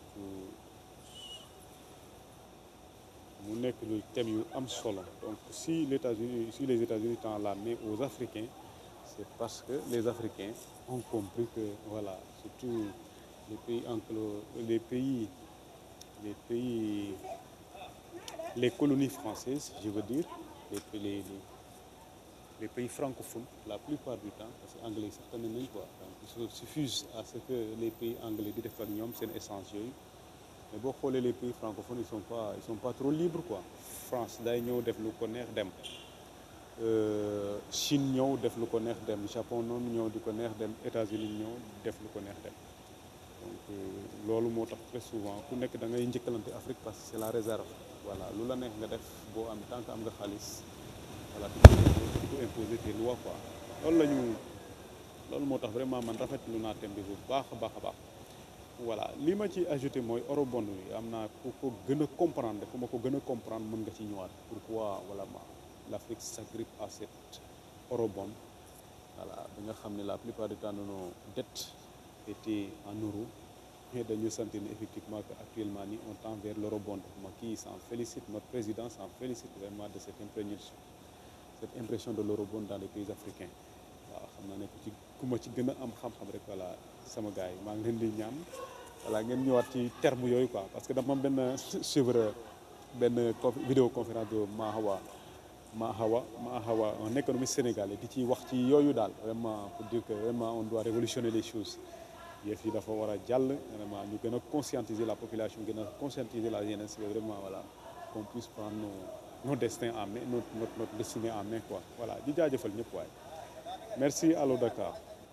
Speaker 13: mu nekk lu thème yu am solo donc si les États-Unis si les États-Unis tendent la main aux Africains c'est parce que les Africains ont compris que voilà surtout les pays anglo les pays les pays les colonies françaises je veux dire les les les, les pays francophones la plupart du temps parce que anglais sax tane nañ quoi donc il se suffise à ce que les pays anglais di def ak ñoom seen essence yooyu mais boo xoolee les pays francophones ils sont pas ils sont pas trop libres quoi France day ñëw def lu ko neex dem Euh, Chine ñëw def lu ko neex dem Japon noonu ñëw di ko neex dem États-Unis ñëw def lu ko neex dem donc euh, loolu moo tax très souvent ku nekk da ngay njëkkalante Afrique parce que c'est la réserve voilà lu la neex nga def boo am tant que am nga xaalis voilà tu peux imposer tes lois quoi loolu la ñu loolu moo tax vraiment man rafetlu naa thème bi bu baax a baax a baax voilà li ma ci ajouté mooy eurobond bi am naa ku ko gën a comprendre ku ma ko gën a comprendre mën nga ci ñëwaat pourquoi voilà ma l'Afrique s'agrippe à cette eurobond voilà bi nga xam ne la plupart du temps de nos dettes étaient en euros et dañu sentir ne effectivement que actuellement ni on tend vers l'eurobond ma kii s'en félicite notre président s'en félicite vraiment de cette impression cette impression de l'eurobond dans les pays africains waaw xam naa ne ku ci ku ma ci gën a am xam-xam rek voilà sama gars yi maa ngi leen di ñaan voilà ngeen ñëwaat ci terme yooyu quoi parce que dama am benn suivre benn conf vidéoconférence de Mahawa Mahawa Mahawa un économiste sénégalais di ci wax ci yooyu daal vraiment pour dire que vraiment on doit révolutionner les choses yëf yi dafa war a jàll vraiment ñu gën a conscientiser la population gën a conscientiser la jeunesse que vraiment voilà qu'on puisse prendre nos nos destins en main notre notre notre destinée en main quoi voilà di jaajëfal ñëpp waaye merci Allo Dakar.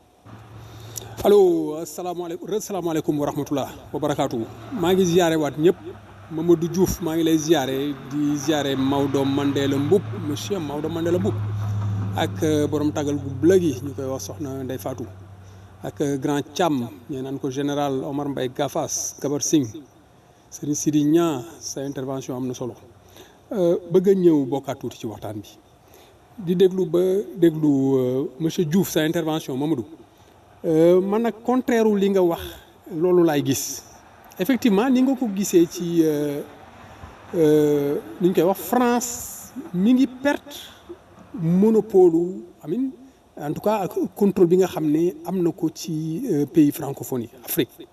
Speaker 8: allo asalaamaaleykum asalaamaaleykum wa rahmatulah wa barakaatu maa ngi ziare waat ñëpp Mamadou Diouf maa ngi lay ziare di ziare Maodo Mandela Mboup monsieur Maodo Mandela Mboup ak borom tagal gu blëg yi ñu koy wax soxna Ndeye Fatou ak grand Thiam ñu naan ko général Omar Mbaye Gafas Gabar Singh Serigne Sidi Nia sa intervention am na solo bëgg a ñëw bokkaat tuuti ci waxtaan bi di déglu ba déglu euh, monsieur Diouf sa intervention Mamadou euh, man nag contraire wu li nga wax loolu laay gis effectivement ni nga ko gisee ci euh, euh, ni ñu koy wax France mi ngi perte monopole amin en tout cas ak contrôle bi nga xam ne am na ko ci euh, pays francophonie Afrique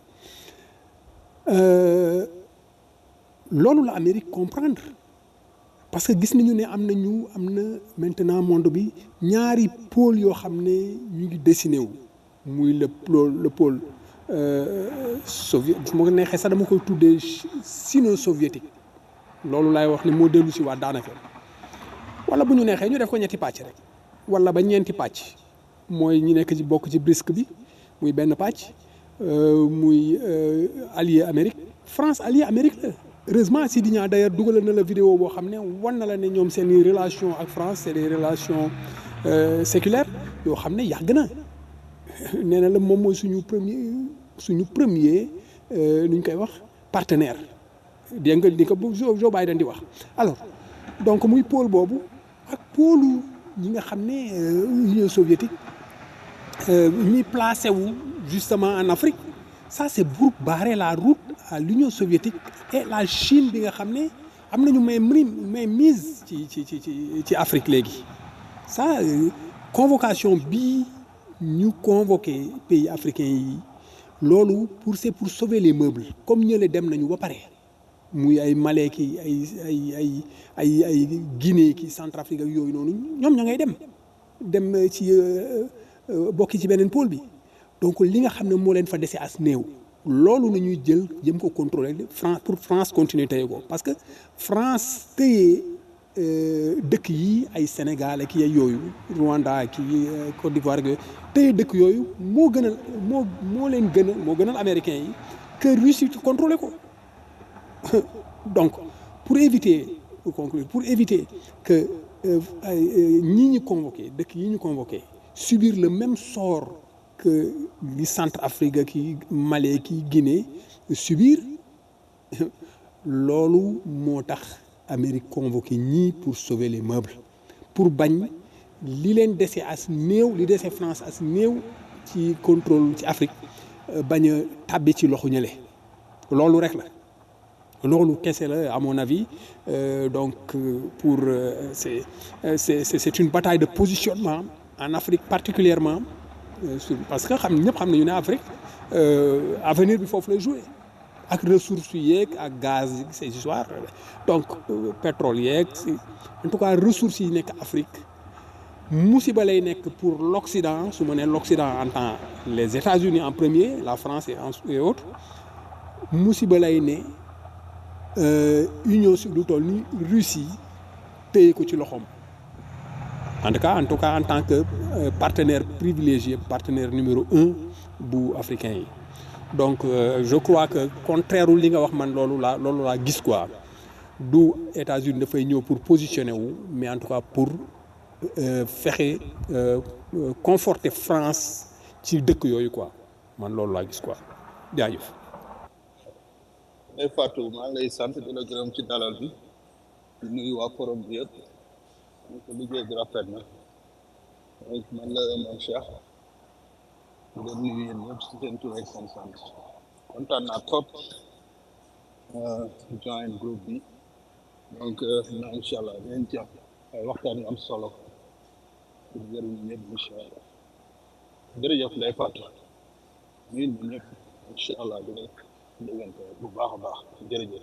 Speaker 8: Euh, loolu la Amérique comprendre parce que gis nañu ne am nañu am na maintenant monde bi ñaari pôle yoo xam ne ñu ngi dessiné wu muy le pôle le pôle euh, soviet su ma ko neexee sax dama koy tuddee sino soviétique loolu laay wax ne moo dellu si waat daanaka wala bu ñu neexee ñu def ko ñetti pàcc rek wala ba ñeenti pàcc mooy ñi nekk ci bokk ci BRICS bi muy benn pàcc euh, muy euh, allié Amérique France allié Amérique la heureusement Sidi Niang d'ailleurs dugalal na la vidéo boo xam ne wan na la ne ñoom seen i relation ak France c'est des relations euh, séculaires yoo xam ne yàgg na nee na la moom mooy suñu premier suñu premier euh, nu ñu koy wax partenaire dégg nga di ko bu Joe Joe Biden di wax alors donc muy pôle boobu ak pôlu ñi nga xam ne euh, Union soviétique euh, ñi placé wu justement en Afrique ça c'est pour barrer la route à l'Union soviétique et la Chine bi nga xam ne am nañu may may mise ci ci ci ci ci Afrique léegi ça euh, convocation bii ñu convoqué pays africains yi loolu pour c'est pour sauver les meubles comme ñële dem nañu ba pare muy ay Malais ki ay ay ay ay ay Guinée ki Centrafrique ak yooyu noonu ñoom ña ngay dem dem ci bokki ci beneen pôle bi donc li nga xam ne moo leen fa dese as néew loolu la ñuy jël jëm ko contrôler France pour France continuer téye ko parce que France téye dëkk yi ay Sénégal ak ay yooyu Rwanda ak Côte d'Ivoire ak yooyu téye dëkk yooyu moo gënal moo moo leen gënal moo gënal américains yi que Russie contrôler ko donc pour éviter pour conclure pour éviter que ñii ñu convoqué dëkk yi ñu convoqué subir le même sort que li Centrafrique ki Mali ki Guinée subir loolu moo tax Amérique convoqué ñii pour sauver les meubles pour bañ li leen dese as néew li dese France as néew ci contrôle ci Afrique bañ a tàbbi ci loxo ñële loolu rek la loolu kese la à mon avis euh, donc euh, pour euh, c'est c'est c'est une bataille de positionnement en Afrique particulièrement sur parce que xam ñëpp xam nañu ne Afrique avenir bi foofu lay jouer ak ressources yeeg ak gaz yi ces histoires donc pétrole yeeg en tout cas ressources yi nekk Afrique musiba lay nekk pour l'Occident su ma nee l'Occident en tant les États-Unis en premier la France et, en, et autres musiba lay ne Union su lu toll ni Russie téye ko ci loxoom en tout cas en tout cas en tant que partenaire privilégié partenaire numéro un bu africain yi donc euh, je crois que contraire li nga wax man loolu laa loolu laa gis quoi du États-Unis dafay ñëw pour positionner wu mais en tout cas pour euh, fexe euh, conforter France ci dëkk yooyu quoi man loolu laa gis quoi jaajëf.
Speaker 14: Ndeye Fatou maa ngi lay sant di la gërëm ci dalal bi di nuyu waa forum bi yëpp ñu ko liggéey bi rafet na donc man la man Cheikh di leen nuyu yéen ñëpp si seen tur ak seen sant kontaan naa trop join groupe bi donc na incha allah dinañ ci am ay waxtaan yu am solo pour jëriñ ñëpp incha allah jërëjëf Ndeye Fatou nuyu ñu ñëpp incha allah dinañ déggante bu baax a baax jërëjëf.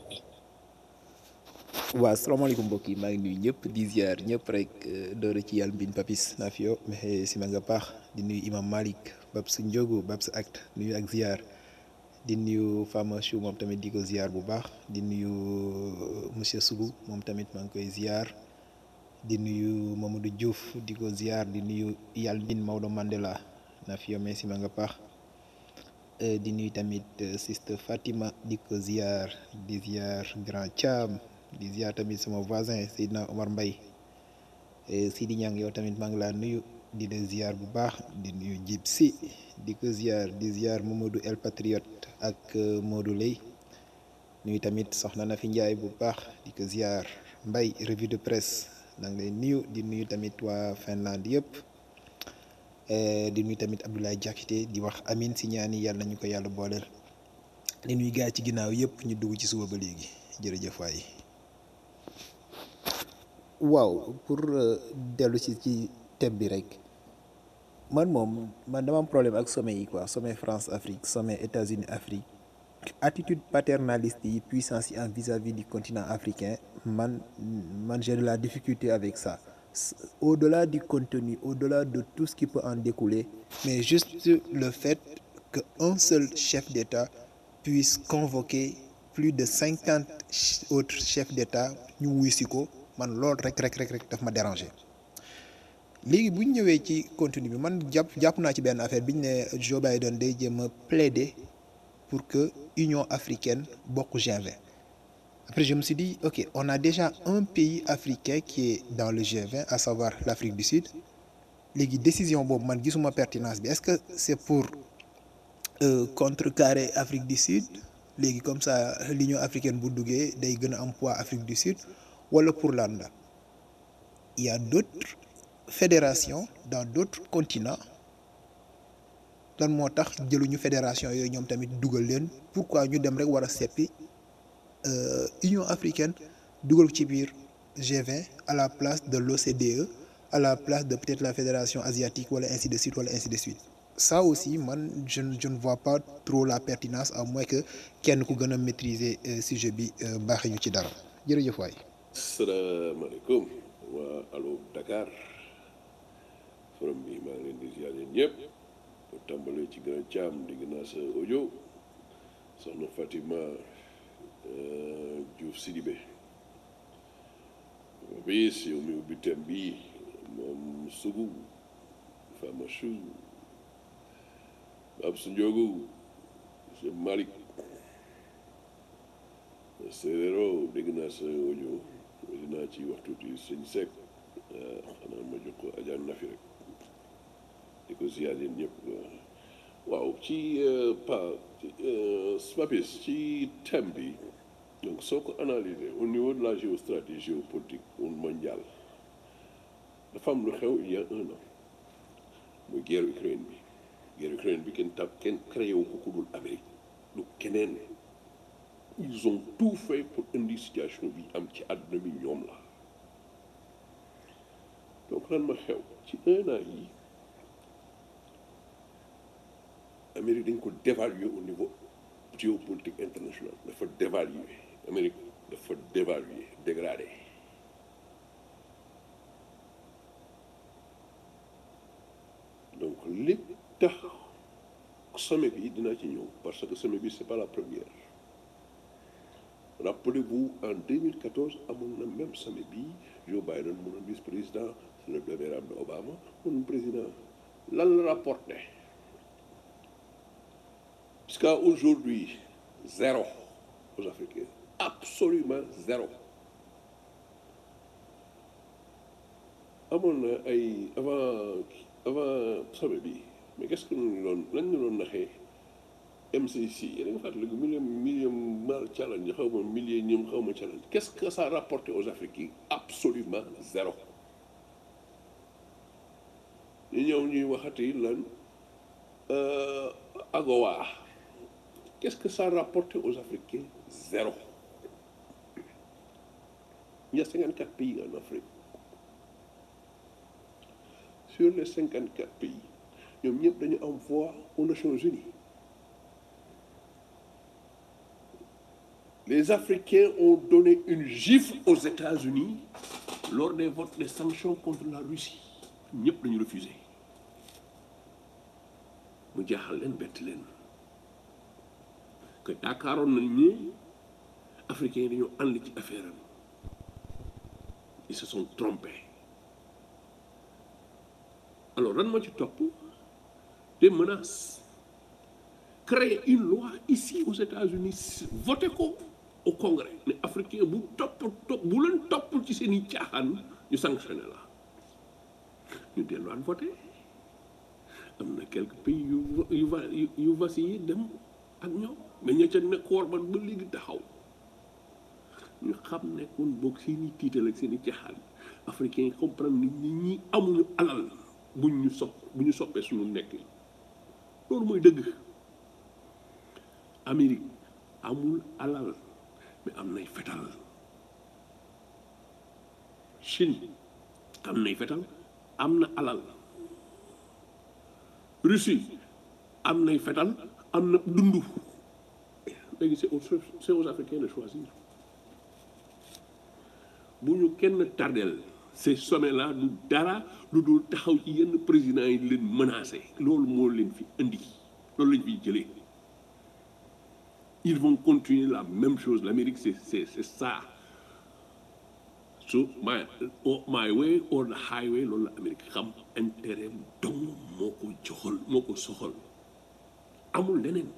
Speaker 15: waaw asalaamaaleykum mbokk yi maa ngi nuyu ñëpp di ziar ñëpp rek doore ci yàlla mbin papis nafio mexe sima nga paax di nuyu imam malik bab sa njogu bab sa acte nuyu ak ziar di nuyu fama chou moom tamit di ko ziar bu baax di nuyu monsieur Sougou moom tamit maa ngi koy ziar di nuyu Mamadou Diouf di ko ziar di nuyu yàlla mbin Maodo Mandela nafio mais sima nga paax di nuyu tamit sister Fatima di ko ziar di ziar grand Thiam di ziar tamit sama voisin Seydina Omar Mbaye Sidi Niang yow tamit maa ngi laa nuyu di la ziar bu baax di nuyu Jib si di ko ziar di ziar Mamadou El Patriote ak Modou Lay nuyu tamit soxna na fi Njaay bu baax di ko ziar Mbaye revue de presse na ngi lay nuyu di nuyu tamit waa Finlande yëpp eh, di nuyu tamit Abdoulaye Diakité di wax amin si ñaani yàlla nañu ko yàlla booleel di nuyu gars yi ci ginnaaw yëpp ñu dugg ci suba ba léegi jërëjëf waay. waaw pour euh, dellu si ci thème bi rek man moom man dama am problème ak sommet yi quoi sommet France Afrique sommet États-Unis Afrique attitude paternaliste yi puissance yi en vis-à-vis du continent africain man man j'ai de la difficulté avec ça S- au-delà du contenu au-delà de tout ce qui peut en découler mais juste le fait que un seul chef d'État puisse convoquer plus de cinquante autres chefs d'État ñu wuy si ko man loolu rek rek rek rek daf ma déranger léegi bu ñu ñëwee ci contenu bi man jàpp jàpp naa ci benn affaire bi ñu ne Joe Biden day jéem a plaider pour que Union africaine bokk G20 après je me suis dit ok on a déjà un pays africain qui est dans le G20 à savoir l'Afrique du Sud léegi décision boobu man gisuma pertinence bi est-ce que c'est pour euh, contrecarrer Afrique du Sud léegi comme ça l'Union africaine bu duggee day gën a am poids Afrique du Sud wala pour lan la il y a d'autres fédérations dans d'autres continents lan moo tax jëluñu fédération yooyu ñoom tamit dugal leen pourquoi ñu dem rek war a seppi euh, Union africaine dugal ko ci biir G20 à la place de l'OCDE à la place de peut-être la fédération asiatique wala ainsi de suite wala ainsi de suite ça aussi man je ne je ne vois pas trop la pertinence à moins que kenn ku gën a maîtriser euh, sujet bi euh, baaxee ñu ci dara jërëjëf waay.
Speaker 16: salaamaaleykum waa allo Dakar forum bi maa ngi leen di ziar yéen ñëpp bu tàmbalee ci gën a caam di gën a sa audio soxna Fatima euh, Diouf Sidibé bi si yow mi ubbi thème bi moom sugu Fama Chou Bab su Ndiogu monsieur Malick séeréero dégg naa sa audio dinaa ci waxtu ci sëñ Seck xanaa ma jox ko Adja Nafi rek di ko ziar yéen ñëpp waaw ci pa Papis ci thème bi donc soo ko analyser au niveau de la géostratégie géopolitique mondiale dafa am lu xew il y a un an muy guerre Ukraine bi guerre Ukraine bi kenn tab kenn créé wu ko ku dul Amérique du keneen ils ont tout fait pour indi situation bi am ci àdduna bi ñoom la donc lan ma xew ci un an yi Amérique dañ ko dévaluer au niveau géopolitique international dafa dévaluer Amérique dafa dévaluer dégradé donc lépp tax sommet bi dinaa ci ñëw parce que sommet bi c'est pas la première rappelez-vous en 2014 amoon na même sommet bi Joe Biden mu doon vice-président c'est le vénérable de Obama mu doon président lan la rapporté jusqu'à aujourd'hui zéro aux Africains absolument zéro amoon na ay avant avant sommet bi mais qu'est-ce que ñu doon lan ñu doon naxee MCC yéen a ngi fàttaliku million million mal challenge xaw ma millénium xaw ma challenge qu'est-ce que ça a rapporté aux Africains absolument zéro ñu ñëw ñuy waxati lan AGOA qu'est-ce que ça a rapporté aux Africains zéro il y a 54 pays en Afrique sur les 54 pays ñoom ñëpp dañu am voix aux Nations Unies les Africains ont donné une gifle aux États-Unis lors des votes des sanctions contre la Russie ñëpp dañu refusé mu jaaxal leen bett leen que yaakaaroon nañ ni Africains yi dañoo ànd ci affaire am ils se sont trompés alors lan moo ci topp des menaces créer une loi ici aux États-Unis voté ko au Congrès ne africain bu topp topp bu leen topp ci seen i caaxaan ñu sanctionné la ñu delluwaat voté am na quelques pays yu yu va yu vacillé dem ak ñoom mais ña ca nekk war ba ba léegi taxaw ñu xam ne kon boog seen i tiital ak seen i caaxaan africains yi comprendre ni ñi ñi amuñu alal buñ ñu sopp bu ñu soppee suñu nekk loolu mooy dëgg Amérique amul alal mais am nay fetal Chine am nay fetal am na alal Russie am nay fetal am na dundu léegi c'est aux c'est aux Africains de choisir bu ñu kenn tardel ces sommets là du dara lu dul taxaw ci yenn présidents yi leen menacé loolu moo leen fi indi loolu lañ fiy jëlee ils vont continuer la même chose l'Amérique c'est c'est c'est ça so my oh, my way or the highway loolu la Amérique xam intérêt dong moo ko joxal moo ko soxal amul leneen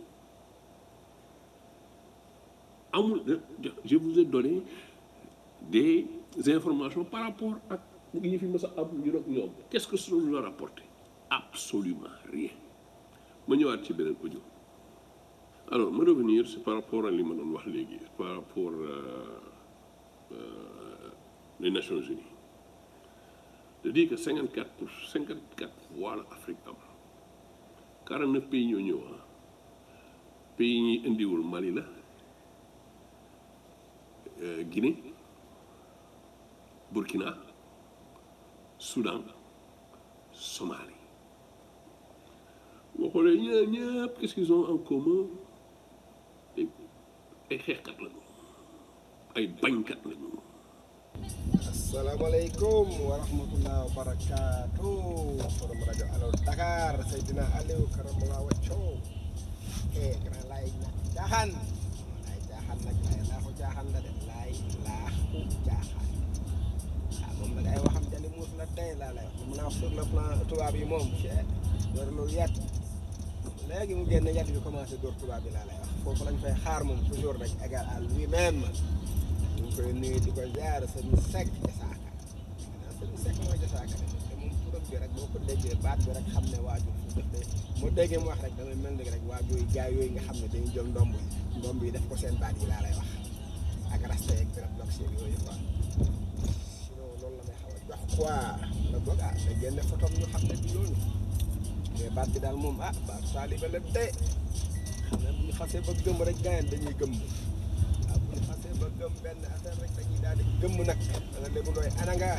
Speaker 16: amul je vous ai donné des informations par rapport ak yi fi mës a am ñu doog ñoom qu'est-ce que ça nous a rapporté absolument rien ma ñëwaat ci beneen audio alors ma revenir c'est par rapport à li ma doon wax léegi par rapport euh, euh, les Nations Unies de dire que 54 pour 54 voix la Afrique am 49 pays ñoo ñëw ah pays ñi indiwul Mali la euh, Guinée Burkina Soudan Somalie boo xoolee ñaar ñëpp qu'est-ce qu'ils ont en commun ay xeexkat lañu ay bañkat lañu
Speaker 17: asalaamaaleykum wa rahmatullah wa barakaatu forum rajo Allo Dakar Seydina Aliou Karamala Wacco eh grand laay ñàkk caaxaan laay caaxaan nag laay laaxu caaxaan la de laay laaxu caaxaan ah moom nag ay waxam jali muus la tey laa lay wax li mu la wax sur le plan tubaab yi moom cee door loolu yat léegi mu génn yat bi commencé door tubaab bi laa lay wax foofu lañ fay xaar moom toujours rek égal à lui-même ñu ngi koy nuyu di ko jaar sëñ Seck jasaaka naa sëñ Seck mooy jasaaka de te moom turam bi rek boo ko déggee baat bi rek xam ne waajur fu def de moo déggee mu wax rek damay mel ni rek waajur yi gaay yooyu nga xam ne dañuy jël ndomb yi ndomb yi def ko seen baat yi laa lay wax ak rasta yeeg birab dox yeeg yooyu quoi sinon loolu la may xaw a jox quoi la boog ah da génne photo ñu xam ne du loolu mais baat bi daal moom ah baat taalibe la de xam ne bu ñu xasee ba gëm rek gaayen dañuy gëm waaw bu ñu xasee ba gëm benn affaire rek dañuy daal di gëm nag dana lébu ndooy ana nga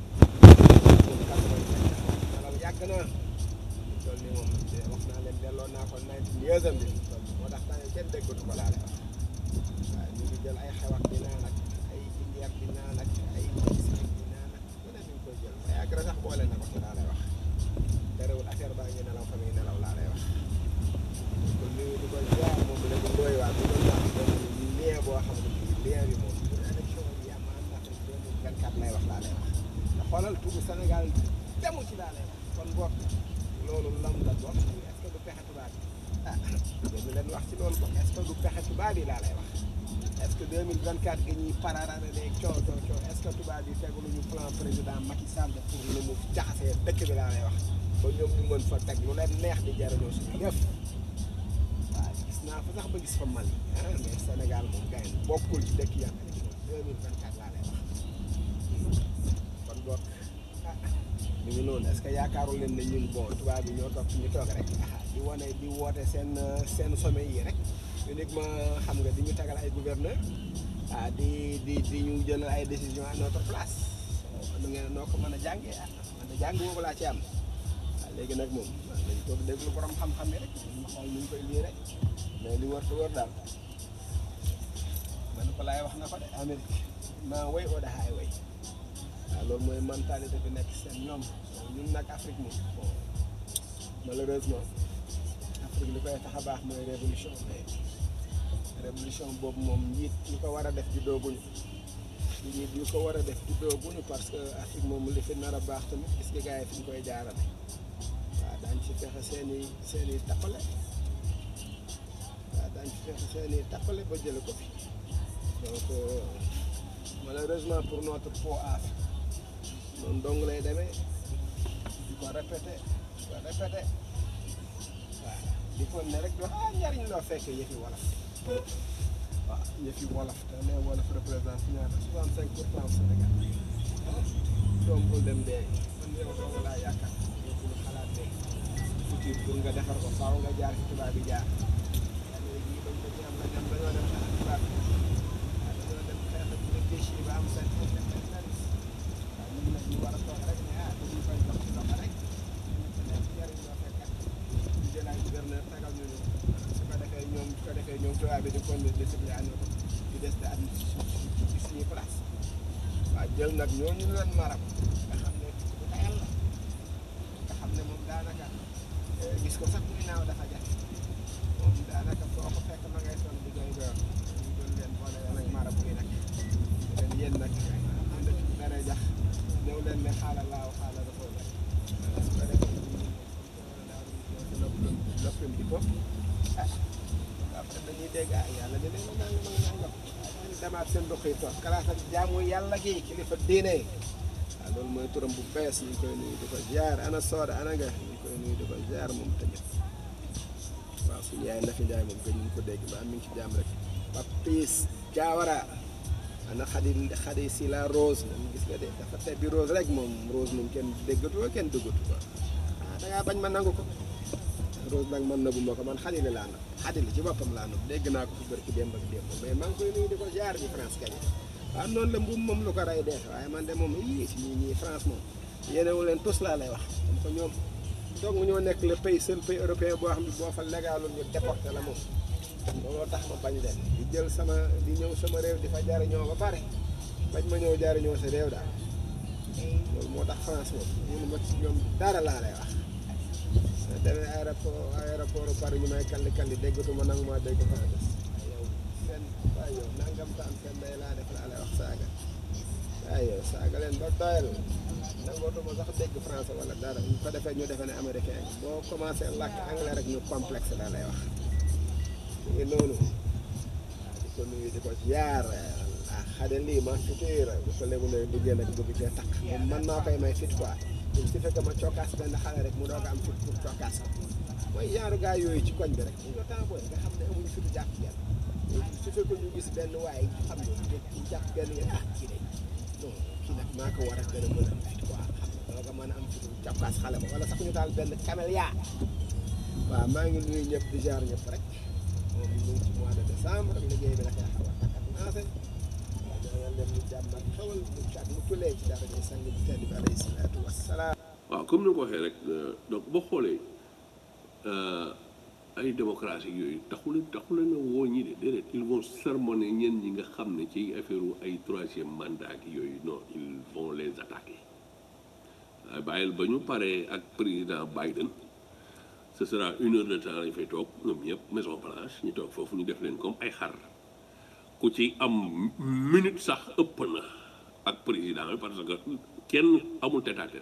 Speaker 17: nelaw yàgg na toll ni moom wax naa leen delloo naa ko nineteen years am bi moo tax temps kenn déggatu ko laa lay wax waaw ñu ngi jël ay xewat di naan ak ay indière di naan ak ay biscuit di naan ak lu ne ñu koy jël ay agré sax boole na ko ci laa lay wax terewul affaire baa ngi nelaw fa muy nelaw laa lay wax ko nuyu di ko jaar moom léegi ndooy waa bi doon wax benn lien boo xam ne bii lien bi moom pour élection yi am en Afrique deux mille vingt quatre lay wax laa lay wax te xoolal turu Sénégal demu ci laa lay wax kon boog loolu lam la doon est-ce que du pexe tubaab yi ah dégg leen wax ci loolu boog est-ce que du pexe tubaab yi laa lay wax est-ce que deux mille vingt quatre gi ñuy pararane léegi coow coow coow est-ce que tubaab yi tegaluñu plan président Macky Sall pour lu mu jaxasee dëkk bi laa lay wax ba ñoom ñu mën fa teg lu leen neex di jariñoo suñu yëf waaw gis naa fa sax ba gis fa Mali ah mais Sénégal moom gars yi bokkul ci dëkk yi am élection deux mille vingt quatre laa lay wax kon boog ah mi ngi noonu est-ce que yaakaarul leen ne ñun bon tubaab yi ñoo toog fi ñu toog rek ah di wane di woote seen seen sommet yi rek uniquement xam nga di ñu tagal ay gouverneur ah di di di ñu jël ay décision à notre place nu ngeen noo ko mën a jàngee ah man de jàng boobu laa ci am waaw léegi nag moom dañ toog déglu borom xam-xam yi rek ñu xool ñu koy lii rek mais li wër te wër daal man ko laay wax na ko de Amérique maa way oo da highway waaw loolu mooy mentalité bi nekk seen ñoom ñun nag Afrique moom bon malheureusement Afrique li koy tax a baax mooy révolution mais révolution boobu moom njiit ñu ko war a def di dooguñu njiit ñu ko war a def di dooguñu parce que Afrique moom li fi nar a baax tamit gis nga gars yi fi ñu koy jaarale waaw daañ ci fexe seen i seen i tappale waaw daañ ci fexe seen i tappale ba jële ko fi donc malheureusement pour notre peau af noonu dong lay demee di ko répété di ko répété waaw di ko ne rek di wax ah njariñ loo fekkee yëfi wolof waaw yëfi wolof te ne wolof représente ñaata 65 pour cent Sénégal doom bul dem dee man yow doo nga laa yaakaar yow bul xalaat dee futur pour nga defar ko faaw nga jaar ci tubaab bi jaar léegi bañ ko ci am na ñam dañoo dem xeex ak tubaab bi waaw dañoo dem xeex ak réfléchir ba am seen indépendance waaw ñun nag ñu war a toog rek ne ah dañuy koy dox ci dox rek nekk njëriñ loo fekk ñu jël ay gouverneur tagal ñu ñu su ko defee ñoom su ko defee ñoom tubaab bi di continuer discipline ànd ko di des di administration ci suñuy place waaw jël nag ñooñu leen maram nga xam ne bu tayal la nga xam ne moom daanaka eh, gis ko sax muy naaw dafa jafe moom daanaka foo ko fekk ma ngay sonn di koy door ñu jël leen boole leen ak marab yi nag leen yéen nag ànd ci mere jax ñëw leen ne xaala laaw xaala dafa la su ko defee noppam noppam di ko ah après dañuy dégg ah yàlla de leen nangam ak nangam ñu demaat seen dox yi toog kalaas ak jaamu yàlla gi kilifa diine waaw loolu mooy turam bu bees ñu ngi koy nuyu di ko jaar ana sooda ana nga ñu ngi koy nuyu di ko jaar moom tamit waaw suñu yaay Nafi Njaay moom gën ñu ko dégg ba mi ngi ci jàmm rek Papis Diawara ana xadi xadi si la rose moom gis nga de dafa tebbi rose rek moom rose moom kenn déggatu ko kenn duggatu ko ah da ngaa bañ ma nangu ko rose nag man nëbbu ma ko man xadi la laa nëbb xadi la ci boppam laa nëbb dégg naa ko fi bërki démb ak démb mais maa ngi koy nuyu di ko jaar bi France gañe waaw noonu la mbuum moom lu ko rey dee waaye man de moom yii si ñii ñii France moom yéenewu leen tous laa lay wax comme que ñoom donc ñoo nekk le pays seul pays européen boo xam ne boo fa légalul ñu déporté la moom looloo tax ma bañ leen di jël sama di ñëw sama réew di fa jariñoo ba pare bañ ma ñëw jariñoo sa réew daal loolu moo tax France moom ñun ma ci ñoom dara laa lay wax demee aéroport aéroport Paris ñu may kalli kalli déggatuma nangu maa dégg français yow seen waaye yow nangam taan seen day laa def laa lay wax saaga waaye yow saaga leen ba doyal nangootuma sax dégg français wala dara ñu ko defee ñu defee ne américain nga boo commencé làkk anglais rek ñu complexe laa lay wax mu ngi noonu waaw di ko nuyu di ko ziar ah xade lii ma futur bu ko léegi ne duggee nag bëgg cee takk moom man maa koy may fit quoi il suffit que ma cokkaas benn xale rek mu doog a am fit pour cokkaas ko mooy yaaru gaa yooyu ci koñ bi rek ñu nga temps booy nga xam ne amuñu fitu jàpp kenn il suffit que ñu gis benn waaye xam ne ñu jàpp benn yéen ah kii de non kii nag maa ko war a gën a mën a am fit quoi xam nga doog a mën a am fitu cokkaas xale ba wala sax ñu taal benn camélia waaw maa ngi nuyu ñëpp di jaar ñëpp rek moom ñu ngi ci mois de décembre liggéey bi dafay xaw a takkat naase waaw ñoo leen ñu jàmm ak xewal mu cat mu tulee ci dara ñuy sang bi tedd bi alayhi salaatu wassalaam
Speaker 16: waaw comme ni nga ko waxee rek donc boo xoolee ay démocratie yooyu taxu leen taxu leen a woo ñi de déedéet ils vont sermonner ñenn ñi nga xam ne ci affaire ay troisième mandat ak yooyu non ils vont les attaquer waaye bàyyil ba ñu paree ak président Biden ce sera une heure de temps lañ fay toog ñoom ñëpp Maison Blanche ñu toog foofu ñu def leen comme ay xar ku ci am minute sax ëpp na ak président bi parce que kenn amul tête à tête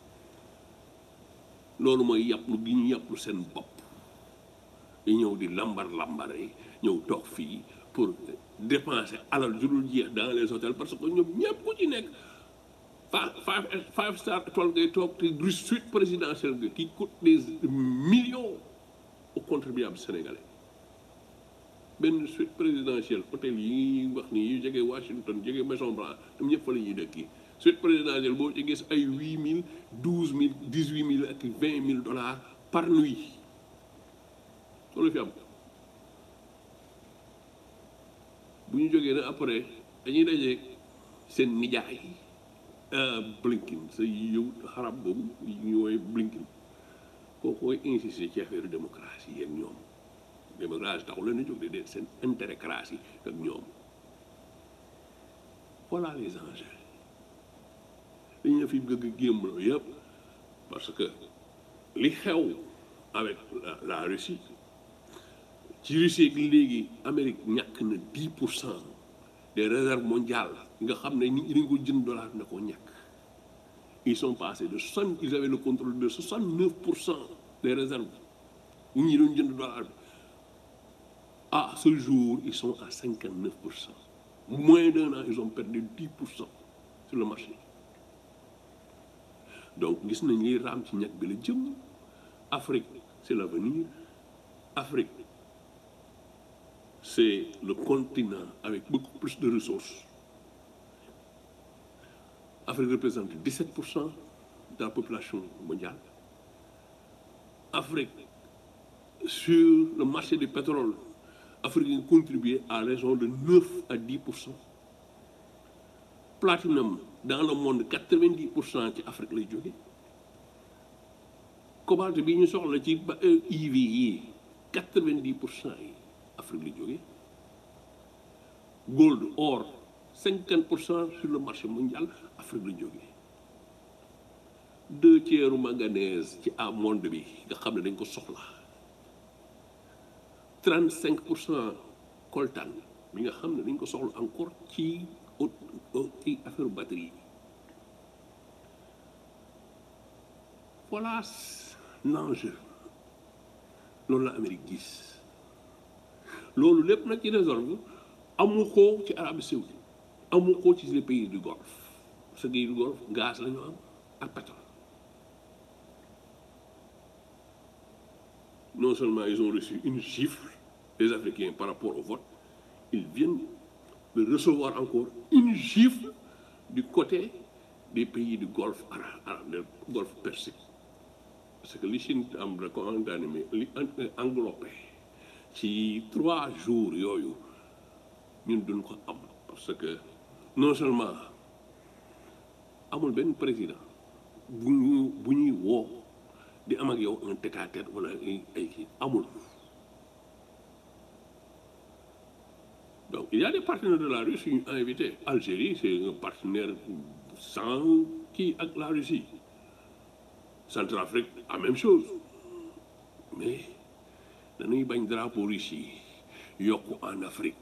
Speaker 16: loolu mooy yàpplu gi ñu yàpplu seen bopp di ñëw di lambar lambare ñëw toog fii pour dépenser alal ju dul jeex dans les hôtels parce que ñoom ñëpp ku ci nekk five five five star étoile ngay toog te suite présidentielle nga qui coûte des millions aux contribuables sénégalais benn suite présidentielle hôtel yi wax ni yu jege Washington jege Maison Blanche ñoom ñëpp fa la ñuy dëkk suite présidentielle boo ci gis ay huit mille douze mille dix huit mille ak vingt mille dollars par nuit loolu fi am bu ñu jógee nag après dañuy daje seen nijaay Blinken sa yow xarab boobu ñu woowee Blinken kooku koy insister ci affaire démocratie yéen ñoom démocratie taxu leen a jóg de déet seen intérêt cratie ak ñoom voilà les enjeux dañu fi bëgg a gémmaloo yëpp parce que li xew avec la, la Russie ci Russie ak léegi Amérique ñàkk na 10 pour cent des réserves mondiales nga xam ne ñi dañ ko jënd dollar na ko ñàkk ils sont passés de 60 ils avaient le contrôle de 69 pour cent des réserves ñi ñi doon jënd dollar bi à ce jour ils sont à 59 pour cent moins d'un an ils ont perdu 10 pour cent sur le marché donc gis nañ liy raam ci ñàkk bi la jëm Afrique c'est l'avenir Afrique c'est le continent avec beaucoup plus de ressources Afrique représente 17 pour cent de la population mondiale Afrique sur le marché du pétrole Afrique contribue à raison de 9 à 10 pour cent platinum dans le monde 90 pour cent ci Afrique lay jóge cobalt bi ñu soxla ci ba IV yi 90 pour cent yi Afrique lay jóge gold or 50 pour cent sur le marché mondial Afrique lay jóge deux tiers manganèse ci à monde bi nga xam ne dañ ko soxla 35 pour cent coltan bi nga xam ne dañ ko soxla encore ci ci affaire batterie yi voilà l'enjeu loolu la Amérique gis loolu lépp nag ci résolve amu ko ci Arabie Saoudite amu ko ci les pays du Golfe parce que pays du Golfe gaz la ñu am ak pétrole non seulement ils ont reçu une gifle les Africains par rapport au vote ils viennent de recevoir encore une gifle du côté des pays du Golfe arabe du Golfe Persique parce que li Chine am da ko mais li englobé ci trois jours yooyu ñun duñ ko am parce que non seulement amul benn président bu ñu bu ñuy woo di am ak yow un tête-à-tête wala ay ay kii amul donc il y a des partenaires de la Russie yu ñu invité Algérie c'est un partenaire sans kii ak la Russie Centrafrique la même chose mais dañuy bañ drapeau Russie yokku en Afrique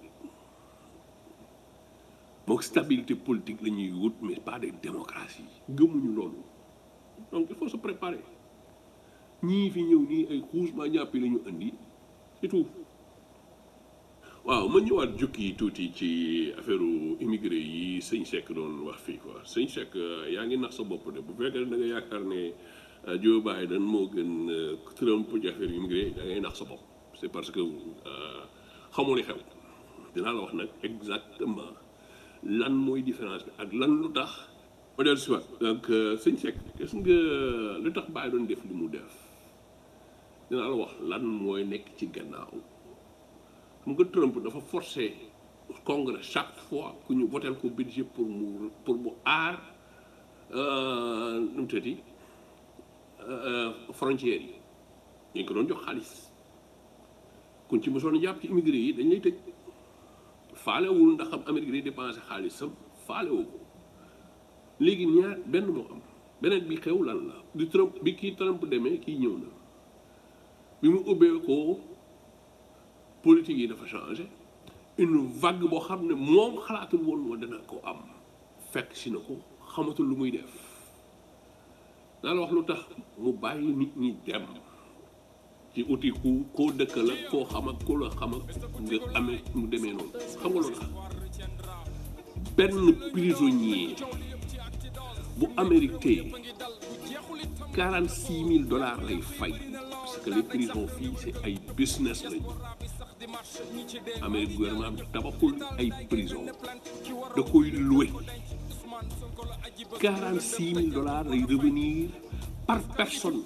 Speaker 16: mook stabilité politique la ñuy wut mais pas de démocratie gëmuñu loolu donc il faut se préparer ñii fi ñëw nii ay xuusma ñàppi la ñu indi c'est tout waaw ma ñëwaat jukki tuuti ci affaire immigré yi sëñ Seck doon wax fii quoi sëñ Seck yaa ngi nax sa bopp de bu fekkee da nga yaakaar ne Joe Biden moo gën Trump ci affaire immigré da ngay nax sa bopp c'est parce que xamoo li xew dinaa la wax nag exactement lan mooy différence bi ak lan lu tax ma dellu si waat donc sëñ Seck gis nga lu tax Biden doon def li mu def dinaa la wax lan mooy nekk ci gannaaw xam nga Trump dafa forcer congrès chaque fois ku ñu votel ko budget pour mu pour mu aar nu mu tëddi frontières yi ñu ko doon jox xaalis kun ci mosoon jàpp ci immigré yi dañ lay tëj faalewul ndax am Amérique day dépensé xaalisam faalewu ko léegi ñaar benn moo am beneen bi xew lan la di Trump bi kii Trump demee kii ñëw na bi mu ubbee ko politique yi dafa changé une vague boo xam ne moom xalaatul woon woon dana ko am fekk si na ko xamatul lu muy def naa la wax lu tax mu bàyyi nit ñi dem ci uti ku koo dëkkal ak koo xam ak koo la xam ak nga amee mu demee noonu xam nga lu tax benn prisonnier bu Amérique tey quarante six mille dollars lay fay parce que les prisons fii c'est ay business lañu Amérique gouvernement bi tabaxul ay prison da koy loué quarante six mille dollars lay revenir par personne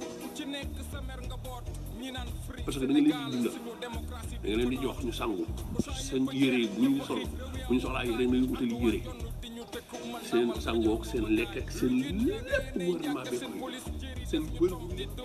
Speaker 16: parce que da nga leen di dundal da nga leen di jox ñu sangu seen yére bu ñu sol bu ñu soxlaa yére nga utali yére seen sangook seen lekk ak seen lépp gouvernement bi koy seen bër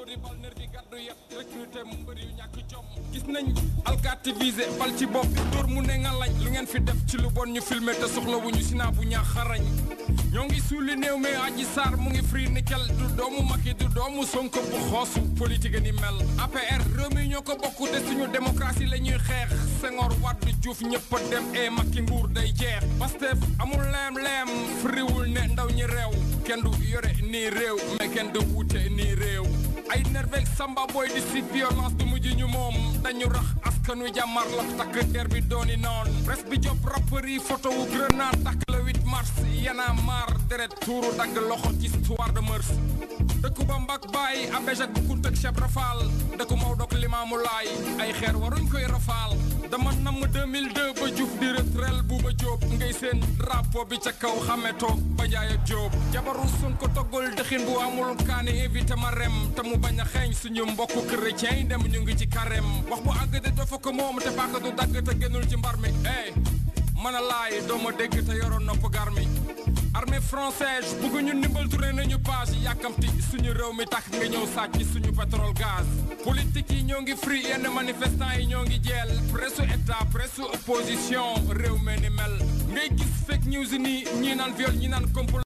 Speaker 5: gis nañ alkaati visé bal ci bopp dóor mu ne nga lañ lu ngeen fi def ci lu bon ñu filmé te soxlawuñu si naa bu ñaax xarañ ñoo ngi suuli néew mais aji saar mu ngi free nickel du doomu Macky du doomu Sonko bu xoosu politique ni mel APR réew mi ñoo ko bokk te suñu démocratie la ñuy xeex Senghor Wade Diouf ñëpp a dem e Macky nguur day jeex Pastef amul leem-leem friwul ne ndaw ñi réew kenn du yore nii réew mais kenn du wuute nii réew ay nervek samba boy di si violence du mujj ñu moom dañu rax askan wi jàmmar la takk der bi dooni noon presse bi job rappeur yi photo wu grenade takk le 8 mars yana mar deret tuuru dagg loxo ci histoire de mœurs dëkku ba mbak baay abéj ak bu kunt ak cheb rafaal dëkku Maodo ak limaamu laay ay xeer waruñ koy rafaal dama namm 2002 ba Diouf di retrel bu ba jóob ngay seen drapeau bi ca kaw xame toog ba jaay ak jóob jabaru sun ko toggul dëxin bu amul kaani invité ma rem te mu bañ a xeeñ suñu mbokku chrétien yi dem ñu ngi ci carême wax bu àgg de dafa ko moom te paaka du dagg te génnul ci mbar mi eh mën a laay dooma dégg te yoroon nopp gar mi armée française bugg ñu ndimbal tourné nañu page yàkkamti suñu réew mi tax nga ñëw sàcc suñu pétrole gaz politique yi ñoo ngi free yenn manifestants yi ñoo ngi jeel presse état presse opposition réew me ni mel ngay gis fake news yi nii ñii naan viol ñi naan complot